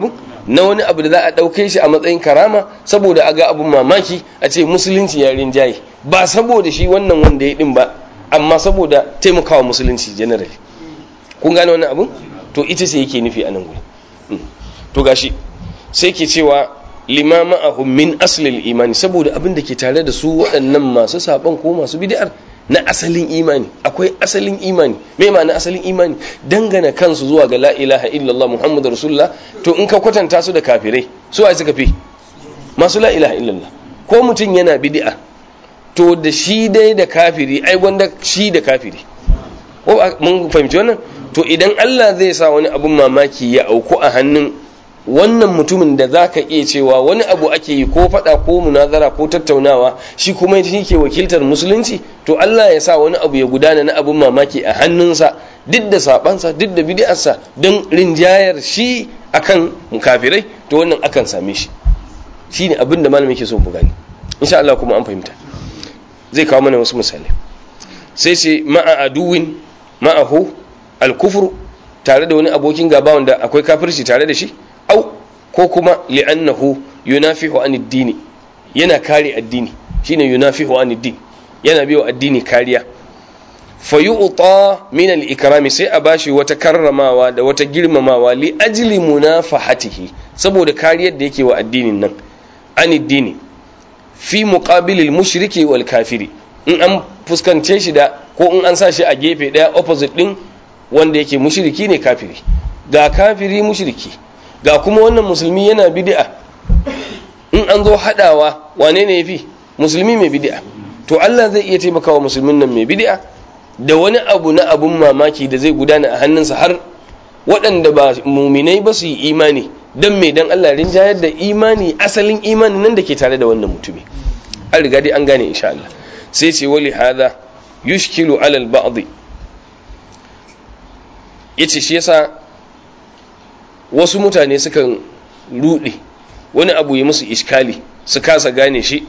na wani abu da za a ɗauke shi a matsayin karama saboda a ga abun mamaki a ce musulunci ya rinjaye ba saboda shi wannan wanda ya din ba amma saboda taimakawa musulunci generally kun gane wannan abun to ita ce yake nufi a nan guri to gashi sai ke cewa limama ahum min aslil imani saboda abin da ke tare da su waɗannan masu saban ko masu bid'ar na asalin imani akwai asalin imani me ma'ana asalin imani dangana kansu zuwa ga la ilaha illallah muhammadu rasulullah to in ka kwatanta su da kafirai su ai suka fi masu la ilaha illallah ko mutum yana bid'a to da shi dai da kafiri ai wanda shi da kafiri ko mun fahimci wannan to idan Allah zai sa wani abun mamaki ya auku a hannun wannan mutumin da za ka iya cewa wani abu ake yi ko faɗa ko munazara ko tattaunawa shi kuma shi ke wakiltar musulunci to Allah ya sa wani abu ya gudana na abun mamaki a hannunsa duk da sabansa duk da bid'arsa don rinjayar shi akan kafirai to wannan akan same shi shine abin da malamin ke so mu gani insha Allah kuma an fahimta zai kawo mana wasu misalai sai ce ma'a aduwin ma'ahu al-kufru tare da wani abokin gaba wanda akwai kafirci tare da shi au ko kuma li'annahu yunafihu an addini yana kare addini shine yunafihu an addini yana biyo addini kariya fayu'ta min al-ikrami sai a bashi wata karramawa da wata girmamawa li ajli munafahatihi saboda kariyar da yake wa addinin nan an addini fi muqabilil mushriki wal kafiri in an fuskance shi da ko in an sa shi a gefe daya opposite din wanda yake mushriki ne kafiri ga kafiri mushriki ga kuma wannan musulmi yana bid'a in an zo hadawa wane ne yafi musulmi mai bid'a to Allah zai iya taimakawa musulmin nan mai bid'a da wani abu na abun mamaki da zai gudana a hannunsa har waɗanda ba muminai ba su yi imani don mai dan Allah rinjayar da imani asalin imani nan da ke tare da wannan mutumi an riga dai an gane insha Allah sai ce wali hada yushkilu alal ba'd yace shi yasa wasu mutane sukan rude wani abu ya musu iskali su kasa gane shi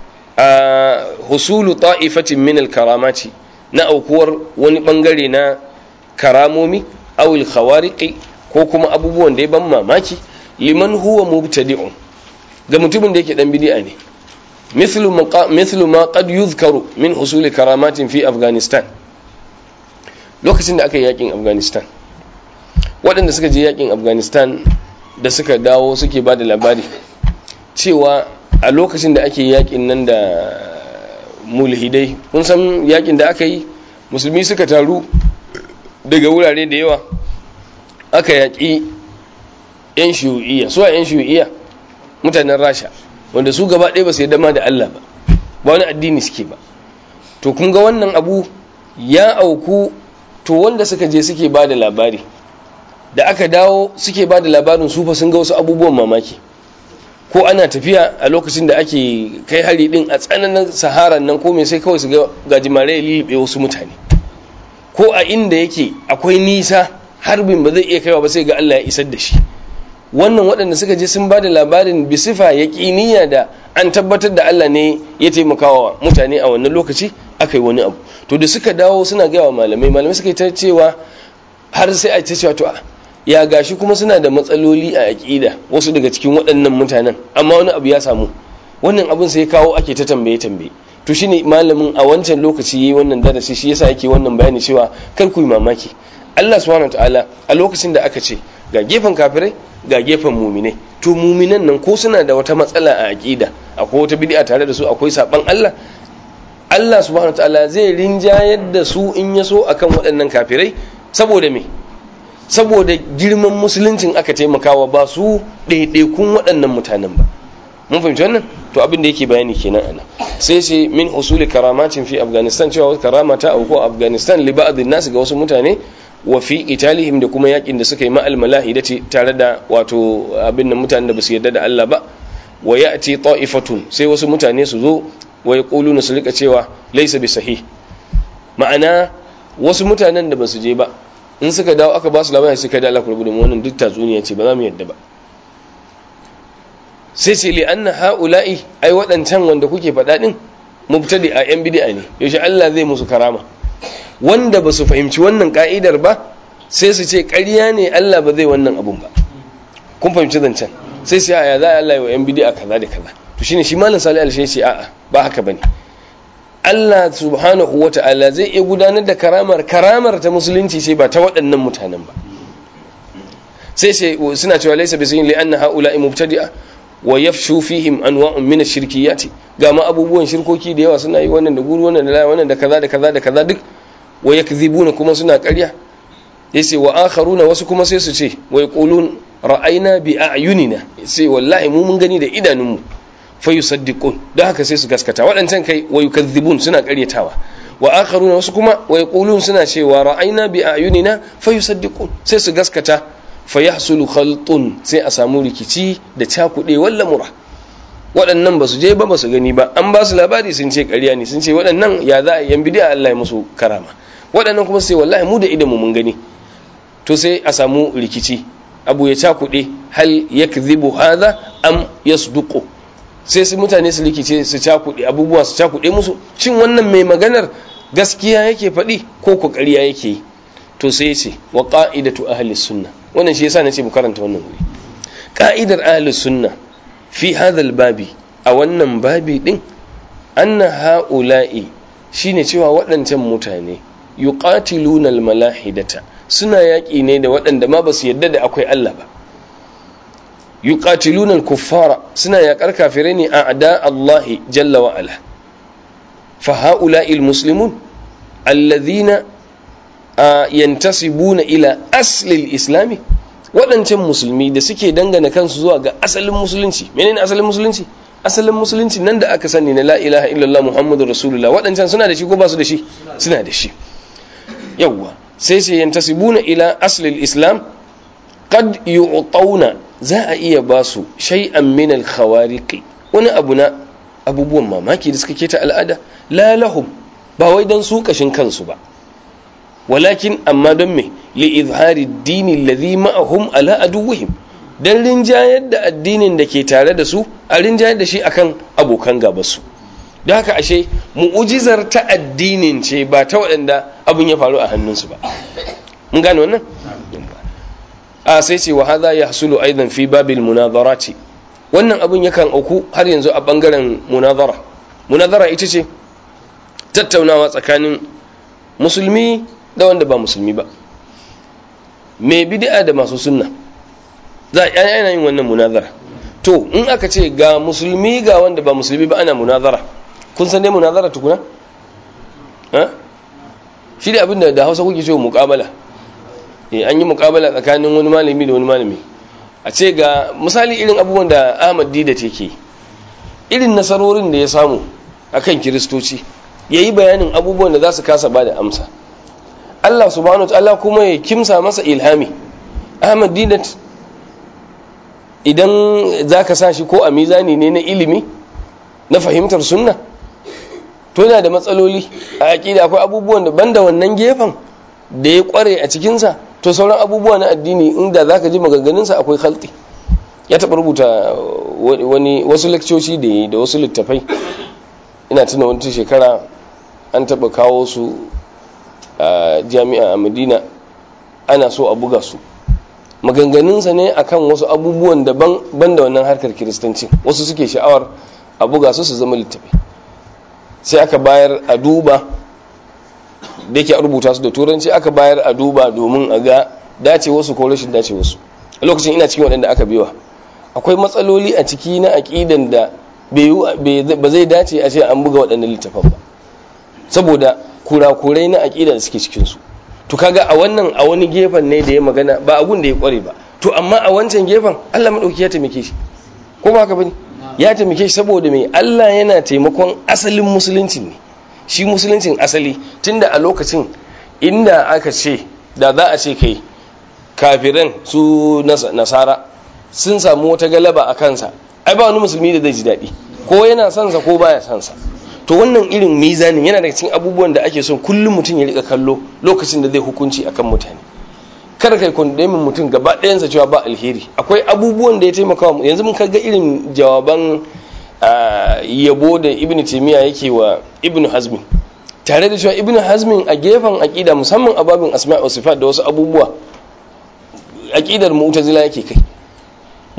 a husulu ta'ifatin min al-karamati na aukuwar wani bangare na karamomi awil khawariqi ko kuma abubuwan da ya ban mamaki liman huwa mubtadi'un ga mutumin da yake dan bid'a ne mithlu mithlu ma qad yuzkaru min husuli karamatin fi afghanistan lokacin da aka yi yakin afghanistan waɗanda suka je yakin afghanistan da suka dawo suke ba da labari cewa a lokacin da ake yakin nan da mulhidai kun san yakin da aka yi musulmi suka taru daga wurare da yawa aka yaƙi 'yan shiyu'iyya su a 'yan shiyu'iyya mutanen rasha wanda su gaba ɗaya ba su yi dama da allah ba ba wani addini suke ba to kun ga wannan abu ya auku to wanda suka je suke ba da labari da aka dawo suke ba da labarin su fa sun ga wasu abubuwan mamaki ko ana tafiya a lokacin da ake kai hari din a tsananin saharan nan ko mai sai kawai su ga gajimare ya lilibe wasu mutane ko a inda yake akwai nisa harbin ba zai iya kaiwa ba sai ga Allah ya isar da shi wannan waɗanda suka je sun ba da labarin bisifa ya ƙiniya da an tabbatar da Allah ne ya taimakawa mutane a wannan lokaci aka yi wani abu to da suka dawo suna gaya wa malamai malamai suka yi ta cewa har sai a ta cewa to ya gashi kuma suna da matsaloli a aƙida wasu daga cikin waɗannan mutanen amma wani abu ya samu wannan abin sai kawo ake ta tambaye tambaye to shine malamin a wancan lokaci yayi wannan darasi shi yasa yake wannan bayani cewa kar ku yi mamaki Allah subhanahu wataala a lokacin da aka ce ga gefen kafirai ga gefen muminai to muminan nan ko suna da wata matsala a aƙida akwai wata bid'a tare da su akwai saban Allah Allah subhanahu wataala zai rinjayar da su in ya so akan waɗannan kafirai saboda me saboda girman musuluncin aka taimakawa ba su ɗaiɗaikun waɗannan mutanen ba mun fahimci wannan to abin da yake bayani kenan ana sai sai min usuli karamatin fi afghanistan cewa karama ta auku a afghanistan li ba'dhin nas ga wasu mutane wa fi italihim da kuma yakin da suka yi ma'al malahidati tare da wato abin da mutanen da basu yarda da Allah ba wa ya'ti ta'ifatun sai wasu mutane su zo wa yaquluna su rika cewa laysa bi sahih ma'ana wasu mutanen da basu je ba in suka dawo aka ba su labari suka da Allah kurbu da wannan duk tatsuniya ce ba za mu yadda ba sai ce li anna haula'i ai waɗancan wanda kuke faɗa din mubtadi a yan bid'a ne yaushe Allah zai musu karama wanda ba su fahimci wannan ka'idar ba sai su ce ƙarya ne Allah ba zai wannan abun ba kun fahimci zancen sai sai aya za a Allah wa yan bid'a kaza da kaza to shine shi malam salih al ce a'a ba haka bane Allah subhanahu wata'ala zai iya gudanar da karamar karamar ta musulunci sai ba ta waɗannan mutanen ba sai sai suna cewa laysa bisin li anna haula'i mubtadi'a wa yafshu fihim anwa'un min ash-shirkiyati ga ma abubuwan shirkoki da yawa suna yi wannan da guru wannan da wannan da kaza da kaza da kaza duk wa yakdhibuna kuma suna ƙarya yace wa akharuna wasu kuma sai su ce wa yaqulun ra'ayna bi a'yunina sai wallahi mu mun gani da idanunmu fa yusaddiqun don haka sai su gaskata waɗancan kai wa yukadhibun suna ƙaryatawa wa akharuna wasu kuma wa yaqulun suna cewa ra'ayna bi a'yunina fa yusaddiqun sai su gaskata fa yahsulu khaltun sai a samu rikici da cakuɗe walla mura waɗannan ba su je ba ba su gani ba an ba su labari sun ce ƙarya ne sun ce waɗannan ya za a yan bidiya Allah ya musu karama waɗannan kuma sai wallahi mu da idanmu mun gani to sai a samu rikici abu ya cakuɗe hal yakdhibu hadha am yasduqu sai su mutane su rikice su cakuɗe abubuwa su cakuɗe musu shin wannan mai maganar gaskiya yake faɗi ko ko ƙarya yake yi to sai ce wa qa'idatu ahli sunna wannan shi yasa nace mu karanta wannan wuri qa'idar ahli sunna fi hadha babi a wannan babi din anna haula'i shine cewa waɗancan mutane yuqatiluna almalahidata suna yaƙi ne da waɗanda ma ba su yadda da akwai Allah ba yuqatiluna alkuffara suna yaƙar kafirai ne a ada Allah jalla wa ala fa haula'i almuslimun alladhina yantasibuna ila asli islami waɗancan musulmi da suke dangana kansu zuwa ga asalin musulunci menene asalin musulunci asalin musulunci nan da aka sani na la ilaha illallah muhammadu rasulullah waɗancan suna da shi ko ba su da shi suna da shi yawwa sai sai yantasibuna ila aslil islam qad yu'tawna za a iya ba su shay'an min al khawariqi wani abu na abubuwan mamaki da suka keta al'ada la lahum ba wai dan su kashin kansu ba walakin amma don me li izhari dini alladhi ma'ahum ala aduwwihim dan rinjayar da addinin da ke tare da su a rinjayar da shi akan abokan gabansu don haka ashe mu'ujizar ta addinin ce ba ta waɗanda abin ya faru a hannunsu ba mun gane wannan a sai ce wa hadha yahsulu aidan fi babil munazarati wannan abin yakan auku har yanzu a bangaren munazara munazara ita ce tattaunawa tsakanin musulmi da wanda ba musulmi ba mai bid'a da masu sunna za a yana yin wannan munazara to in aka ce ga musulmi ga wanda ba musulmi ba ana munazara kun san dai munazara tukuna shi da abinda da hausa kuke cewa muƙabala an yi muƙabala tsakanin wani malami da wani malami a ce ga misali irin abubuwan da ahmad dida take irin nasarorin da ya samu akan kiristoci ya yi bayanin abubuwan da za su kasa ba da amsa Allah subhanahu wa ta'ala kuma ya kimsa masa ilhami Ahmad Didat idan zaka sa shi ko a mizani ne na ilimi na fahimtar sunna to yana da matsaloli a aqida akwai abubuwan da banda wannan gefen da ya kware a cikin sa to sauran abubuwa na addini inda zaka ji maganganun sa akwai khalti ya taɓa rubuta wani wasu lekcoci da da wasu littafai ina tuna wata shekara an taɓa kawo su a jami'a a madina ana so a buga su maganganunsa ne akan wasu abubuwan daban ban da wannan harkar kiristanci wasu suke sha'awar a buga su su zama littafi sai aka bayar a duba da yake rubuta su da turanci aka bayar a duba domin a ga dace wasu ko rashin dace wasu a lokacin ina cikin waɗanda aka biwa akwai matsaloli a ciki na aƙidan da ba zai dace a ce an buga waɗannan littafan ba saboda kurakurai na aƙida da suke cikinsu to kaga a wannan a wani gefen ne da ya magana ba abun da ya kware ba to amma a wancan gefen Allah madauki ya taimake shi ko ba haka bane ya taimake shi saboda mai Allah yana taimakon asalin musulunci ne shi musuluncin asali tunda a lokacin inda aka ce da za a ce kai kafiran su nasara sun samu wata galaba a kansa ai ba wani musulmi da zai ji daɗi ko yana son sa ko baya son sa to wannan irin mizanin yana daga cikin abubuwan da ake son kullum mutum ya rika kallo lokacin da zai hukunci akan mutane kada kai kundemin mutum gaba ɗayansa cewa ba alheri akwai abubuwan da ya taimaka wa yanzu mun kaga irin jawaban yabo da ibnu taymiya yake wa ibnu hazmi tare da cewa ibnu hazmin a gefen aqida musamman a babin asma' wa sifat da wasu abubuwa aqidar mu'tazila yake kai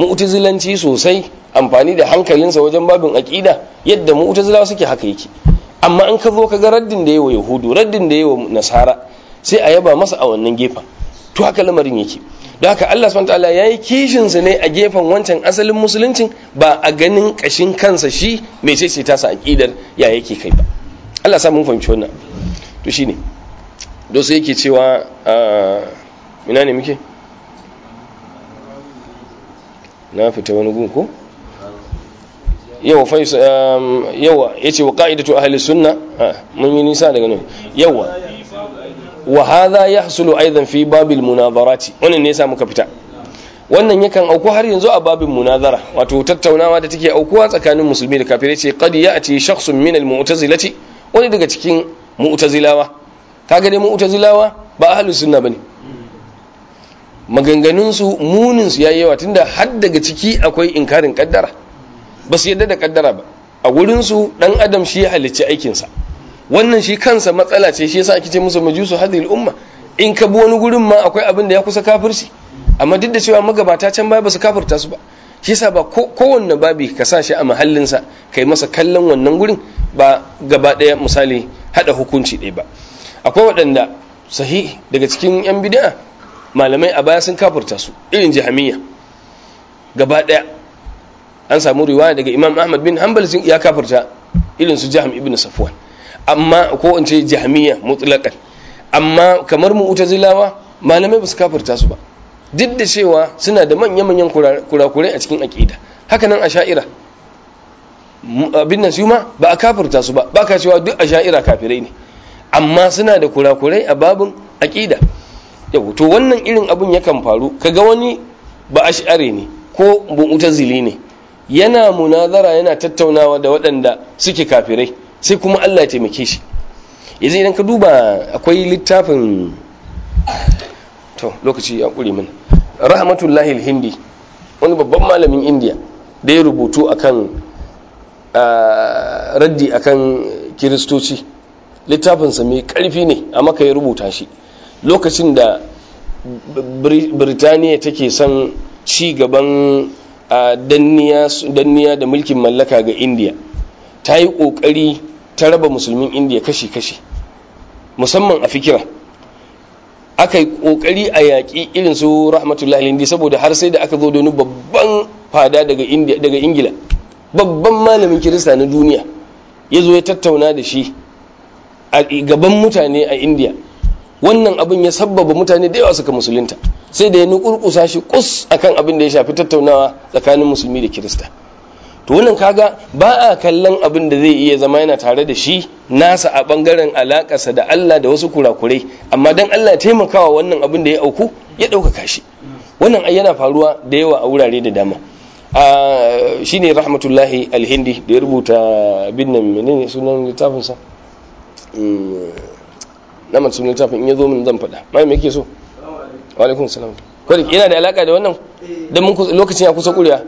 mu'tazilanci sosai amfani da hankalinsa wajen babin aqida yadda mu'tazilawa suke haka yake amma an ka zo ka ga raddin da yawa yahudu raddin da yawa nasara sai a yaba masa a wannan gefen to haka lamarin yake don haka Allah subhanahu wataala yayi kishin sa ne a gefen wancan asalin musuluncin ba a ganin kashin kansa shi mai ce ce tasa aqidar ya yake kai ba Allah sa mun fahimci wannan to shine do sai yake cewa ina ne muke na fita wani gun ko yawa fa yawa yace wa qa'idatu ahli sunna mun yi nisa daga nan yawa wa hadha yahsulu aidan fi babil munazarati wannan ne yasa muka fita wannan yakan auku har yanzu a babin munazara wato tattaunawa da take aukuwa tsakanin musulmi da kafirai ce qad ya'ti shakhsun min al mu'tazilati wani daga cikin mu'tazilawa kaga dai mu'tazilawa ba ahlus sunna bane maganganun su munin su yayi yawa tunda har daga ciki akwai inkarin kaddara ba su yadda da kaddara ba a gurin su dan adam shi ya halicci aikin sa wannan shi kansa matsala ce shi yasa ake ce musu majusu hadhihi umma in ka bi wani gurin ma akwai abin da ya kusa kafirci amma duk da cewa magabata can baya ba su kafirta su ba shi yasa ba kowanne babi ka sa shi a mahallinsa kai masa kallon wannan gurin ba gaba ɗaya misali hada hukunci ɗaya ba akwai waɗanda sahi daga cikin yan bid'a malamai a baya sun kafirta su irin jahamiyya gaba ɗaya an samu riwaya daga imam ahmad bin hanbal ya kafirta irin su jaham ibn safwan amma ko in ce jahmiya mutlaqan amma kamar mu'tazilawa malamai ba su kafirta su ba duk da cewa suna da manya-manyan kurakurai a cikin aqida haka nan asha'ira abin nan su ma ba a kafirta su ba ba ka cewa duk asha'ira kafirai ne amma suna da kurakurai a babin aqida yau to wannan irin abun yakan faru kaga wani ba ash'ari ne ko mu'tazili ne yana munazara yana tattaunawa da waɗanda suke kafirai sai kuma Allah ya taimake shi yanzu idan ka duba akwai littafin to lokaci ya ƙure min rahmatullahi hindi wani babban malamin indiya da ya rubutu akan raddi akan kiristoci littafinsa mai ƙarfi ne a maka ya rubuta shi lokacin da birtaniya take son ci gaban danniya da mulkin mallaka ga indiya ta yi ƙoƙari ta raba musulmin indiya kashi-kashi musamman a fikira aka yi ƙoƙari a yaƙi irin su rahmatullahi hindi saboda har sai da aka zo da wani babban fada daga ingila babban malamin kirista na duniya ya zo ya tattauna da shi a gaban mutane a indiya wannan abin ya sabbaba mutane da yawa suka musulunta sai da ya nukurkusa shi kus akan abin da ya shafi tattaunawa tsakanin musulmi da kirista to wannan kaga ba a kallon abin da zai iya zama yana tare da shi nasa a bangaren alakarsa da Allah da wasu kurakurai amma dan Allah taimakawa wannan abin da ya auku ya ɗaukaka shi wannan ai yana faruwa da yawa a wurare da dama a shine rahmatullahi alhindi da ya rubuta bin nan menene sunan littafin sa na man sunan littafin in ya zo min zan faɗa mai me yake so wa alaikum salam kwari yana da alaka da wannan dan mun lokacin ya kusa kuriya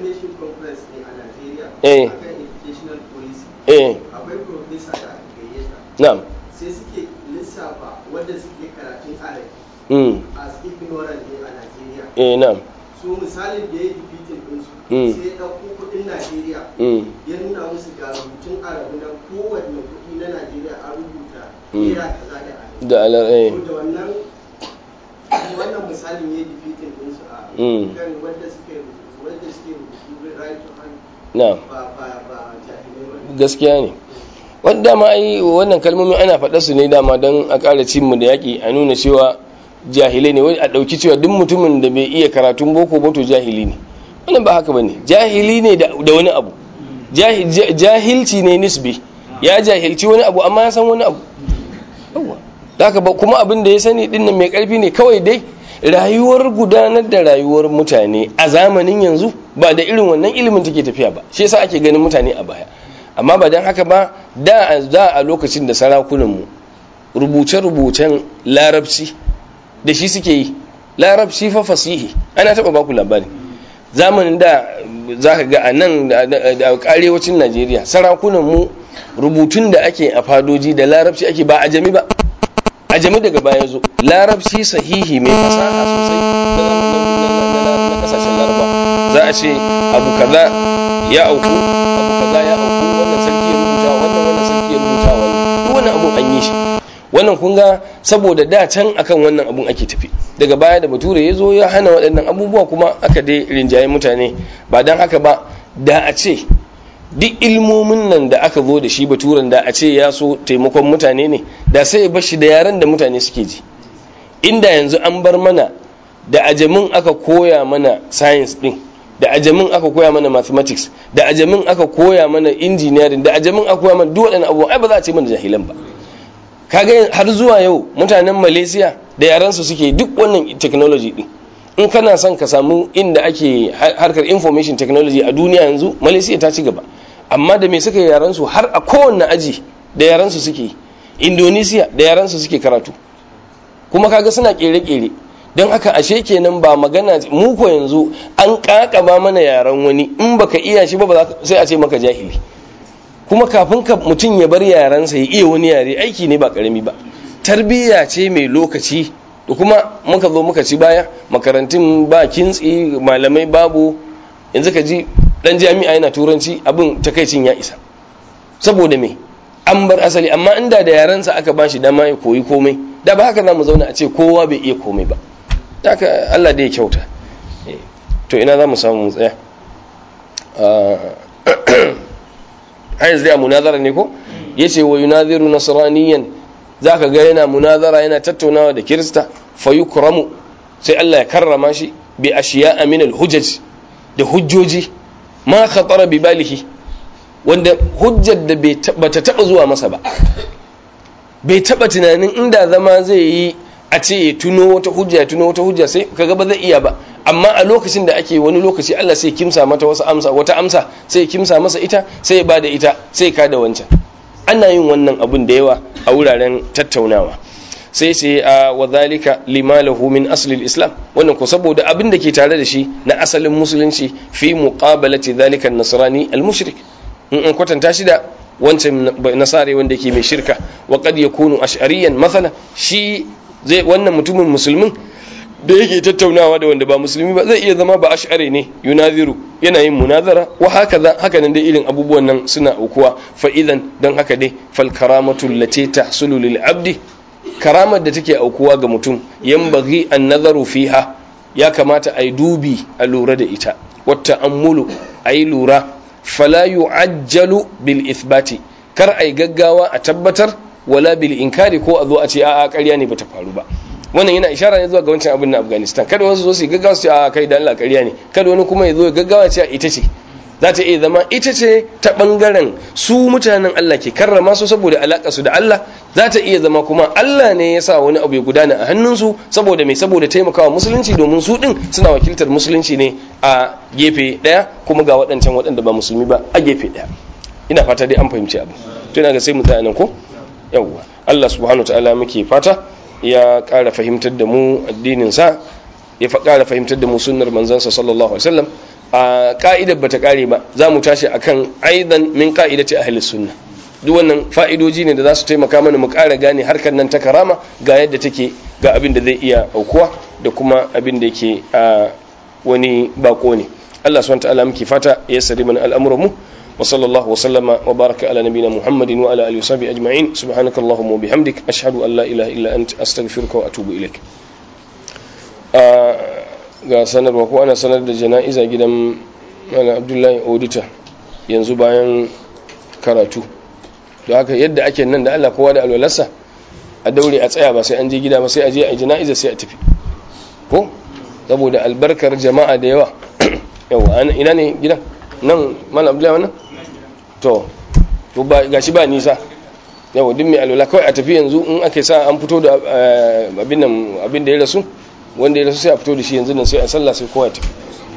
eh eh akwai profesa da aka gayyata na'am sai suke lissafa wanda suke karatun arabi mm as ignorant ne a Najeriya eh na'am su misalin da ya yi defeating ɗinsu Mm. sai ya ɗauko kuɗin Najeriya mm ya nuna musu ga rubutun arabi na kowanne kuɗi na Najeriya an rubuta Mm. naira kaza da arabi da alar eh to da wannan wannan misalin ya yi defeating ɗinsu a Mm. kan wanda suke rubutu wanda suke rubutu right to hand na'am ba ba ba jahilai ba gaskiya ne wanda dama ai wannan kalmomin ana faɗa su ne dama don a ƙara cin mu da yaƙi a nuna cewa jahilai ne wai a ɗauki cewa duk mutumin da bai iya karatun boko ba to jahili ne wannan ba haka bane jahili ne da da wani abu Jahi- ja- jahilci ne nisbi ya jahilci wani abu amma ya san wani abu yawa da haka ba kuma abin da ya sani din nan mai ƙarfi ne kawai dai rayuwar gudanar da rayuwar mutane a zamanin yanzu ba da irin wannan ilimin take tafiya ba shi yasa ake ganin mutane a baya amma ba don haka ba da a da a lokacin da sarakunanmu rubuce-rubucen larabci da shi suke yi larabci fa fasihi ana taɓa baku labari zamanin da za ka ga a nan da da arewacin najeriya sarakunanmu rubutun da ake a fadoji da larabci ake ba ajami ba ajami daga baya zo larabci sahihi mai fasaha sosai na kasashen laraba za a ce abu kaza ya auku abu kaza ya auku wannan sarki ya rubuta wannan wannan sarki ya rubuta wannan duk wannan abun an yi shi wannan kun ga saboda da can akan wannan abun ake tafi daga baya da bature ya zo ya hana waɗannan abubuwa kuma aka dai rinjaye mutane ba don haka ba da a ce duk ilmomin nan da aka zo da shi baturen da a ce ya so taimakon mutane ne da sai ya bar shi da yaren da mutane suke ji inda yanzu an bar mana da ajamin aka koya mana science din da ajamin aka koya mana mathematics da ajamin aka koya mana engineering da ajamin aka koya mana duk waɗannan abubuwa ai ba za a ce mana jahilan ba kaga har zuwa yau mutanen malaysia da yaransu suke duk wannan technology din in kana son ka samu inda ake harkar information technology a duniya yanzu malaysia ta ci gaba amma da me suka yi yaransu har a kowanne aji da yaransu suke indonesia da yaransu suke karatu kuma kaga suna kere-kere don haka ashe kenan ba magana mu ko yanzu an kakaba mana yaran wani in baka iya shi ba sai a ce maka jahili kuma kafin ka mutum ya bar yaransa ya iya wani yare aiki ne ba karami ba tarbiyya ce mai lokaci da kuma muka zo muka ci baya makarantun ba kintsi malamai babu yanzu ka ji dan jami'a yana turanci abin takaicin ya isa saboda me an bar asali amma inda da yaransa aka bashi dama ya koyi komai da ba haka za mu zauna a ce kowa bai iya komai ba haka Allah da ya kyauta to ina za mu samu mu tsaya har yanzu dai a munazara ne ko ya ce wa yunaziru nasraniyan za ka ga yana munazara yana tattaunawa da kirista fayukramu sai Allah ya karrama shi bi ashiya min al-hujaj da hujjoji ma khatara bi balihi wanda hujjar da bata taba zuwa masa ba bai taba tunanin inda zama zai yi a ce ya tuno wata hujja ya tuno wata hujja sai kaga ba zai iya ba amma a lokacin da ake wani lokaci Allah sai kimsa mata wasu amsa wata amsa sai kimsa masa ita sai ya bada ita sai ka da wancan ana yin wannan abun da yawa a wuraren tattaunawa sai sai a wadhalika limalahu min asli islam wannan ko saboda abin da ke tare da shi na asalin musulunci fi muqabalati dhalika an-nasrani al-mushrik in an kwatanta shi da wancan nasare wanda ke mai shirka wa qad yakunu ash'ariyan mathala shi zai wannan mutumin musulmin da yake tattaunawa da wanda ba musulmi ba zai iya zama ba ash'ari ne yunaziru yana yin munazara wa haka haka nan dai irin abubuwan nan suna aukuwa fa idan dan haka dai fal karamatu allati tahsulu lil abdi karamar da take aukuwa ga mutum yanbaghi an nazaru fiha ya kamata ai dubi a lura da ita wata ammulu ai lura fala yu'ajjalu bil ithbati kar ai gaggawa a tabbatar wala bil inkari ko a zo a ce a'a ƙarya ne bata faru ba wannan yana ishara ne zuwa ga wancan abin na Afghanistan kada wasu zo su gaggawa su ce a kai da Allah ƙarya ne kada wani kuma ya zo ya gaggawa ce ita ce za ta iya zama ita ce ta bangaren su mutanen Allah ke karrama su saboda alaka su da Allah za ta iya zama kuma Allah ne ya sa wani abu ya gudana a hannunsu saboda mai saboda taimakawa musulunci domin su din suna wakiltar musulunci ne a gefe daya kuma ga waɗancan waɗanda ba musulmi ba a gefe daya ina fata dai an fahimci abu tuna ga sai mu tsaya nan ko yawwa Allah subhanahu ta'ala muke fata ya ƙara fahimtar da mu addinin sa ya ƙara fahimtar da mu sunnar manzansa sallallahu alaihi wasallam a ka'idar bata kare ba za mu tashi akan aidan min ka'idati ahli sunna duk wannan fa'idoji ne da za su taimaka mana mu ƙara gane harkar nan ta karama ga yadda take ga abin da zai iya aukuwa da kuma abin da yake a wani bako ne Allah subhanahu ta'ala muke fata ya sari mana al'amuran mu وصلى الله وسلم وبارك على نبينا محمد وعلى اله وصحبه اجمعين سبحانك اللهم وبحمدك اشهد ان لا اله الا انت استغفرك واتوب اليك ga sanarwa ko ana sanar da jana'iza gidan mana abdullahi odita yanzu bayan karatu da haka yadda ake nan da allah kowa da alwalarsa a daure a tsaya ba sai an je gida ba sai a je a jana'iza sai a tafi ko saboda albarkar jama'a da yawa yawa ina ne gidan nan malam abdullahi wannan to to ba gashi ba nisa yawa duk mai alwala kawai a tafi yanzu in aka sa an fito da abin nan abin da ya rasu wanda ya rasu sai a fito da shi yanzu nan sai a sallah sai kowa ya tafi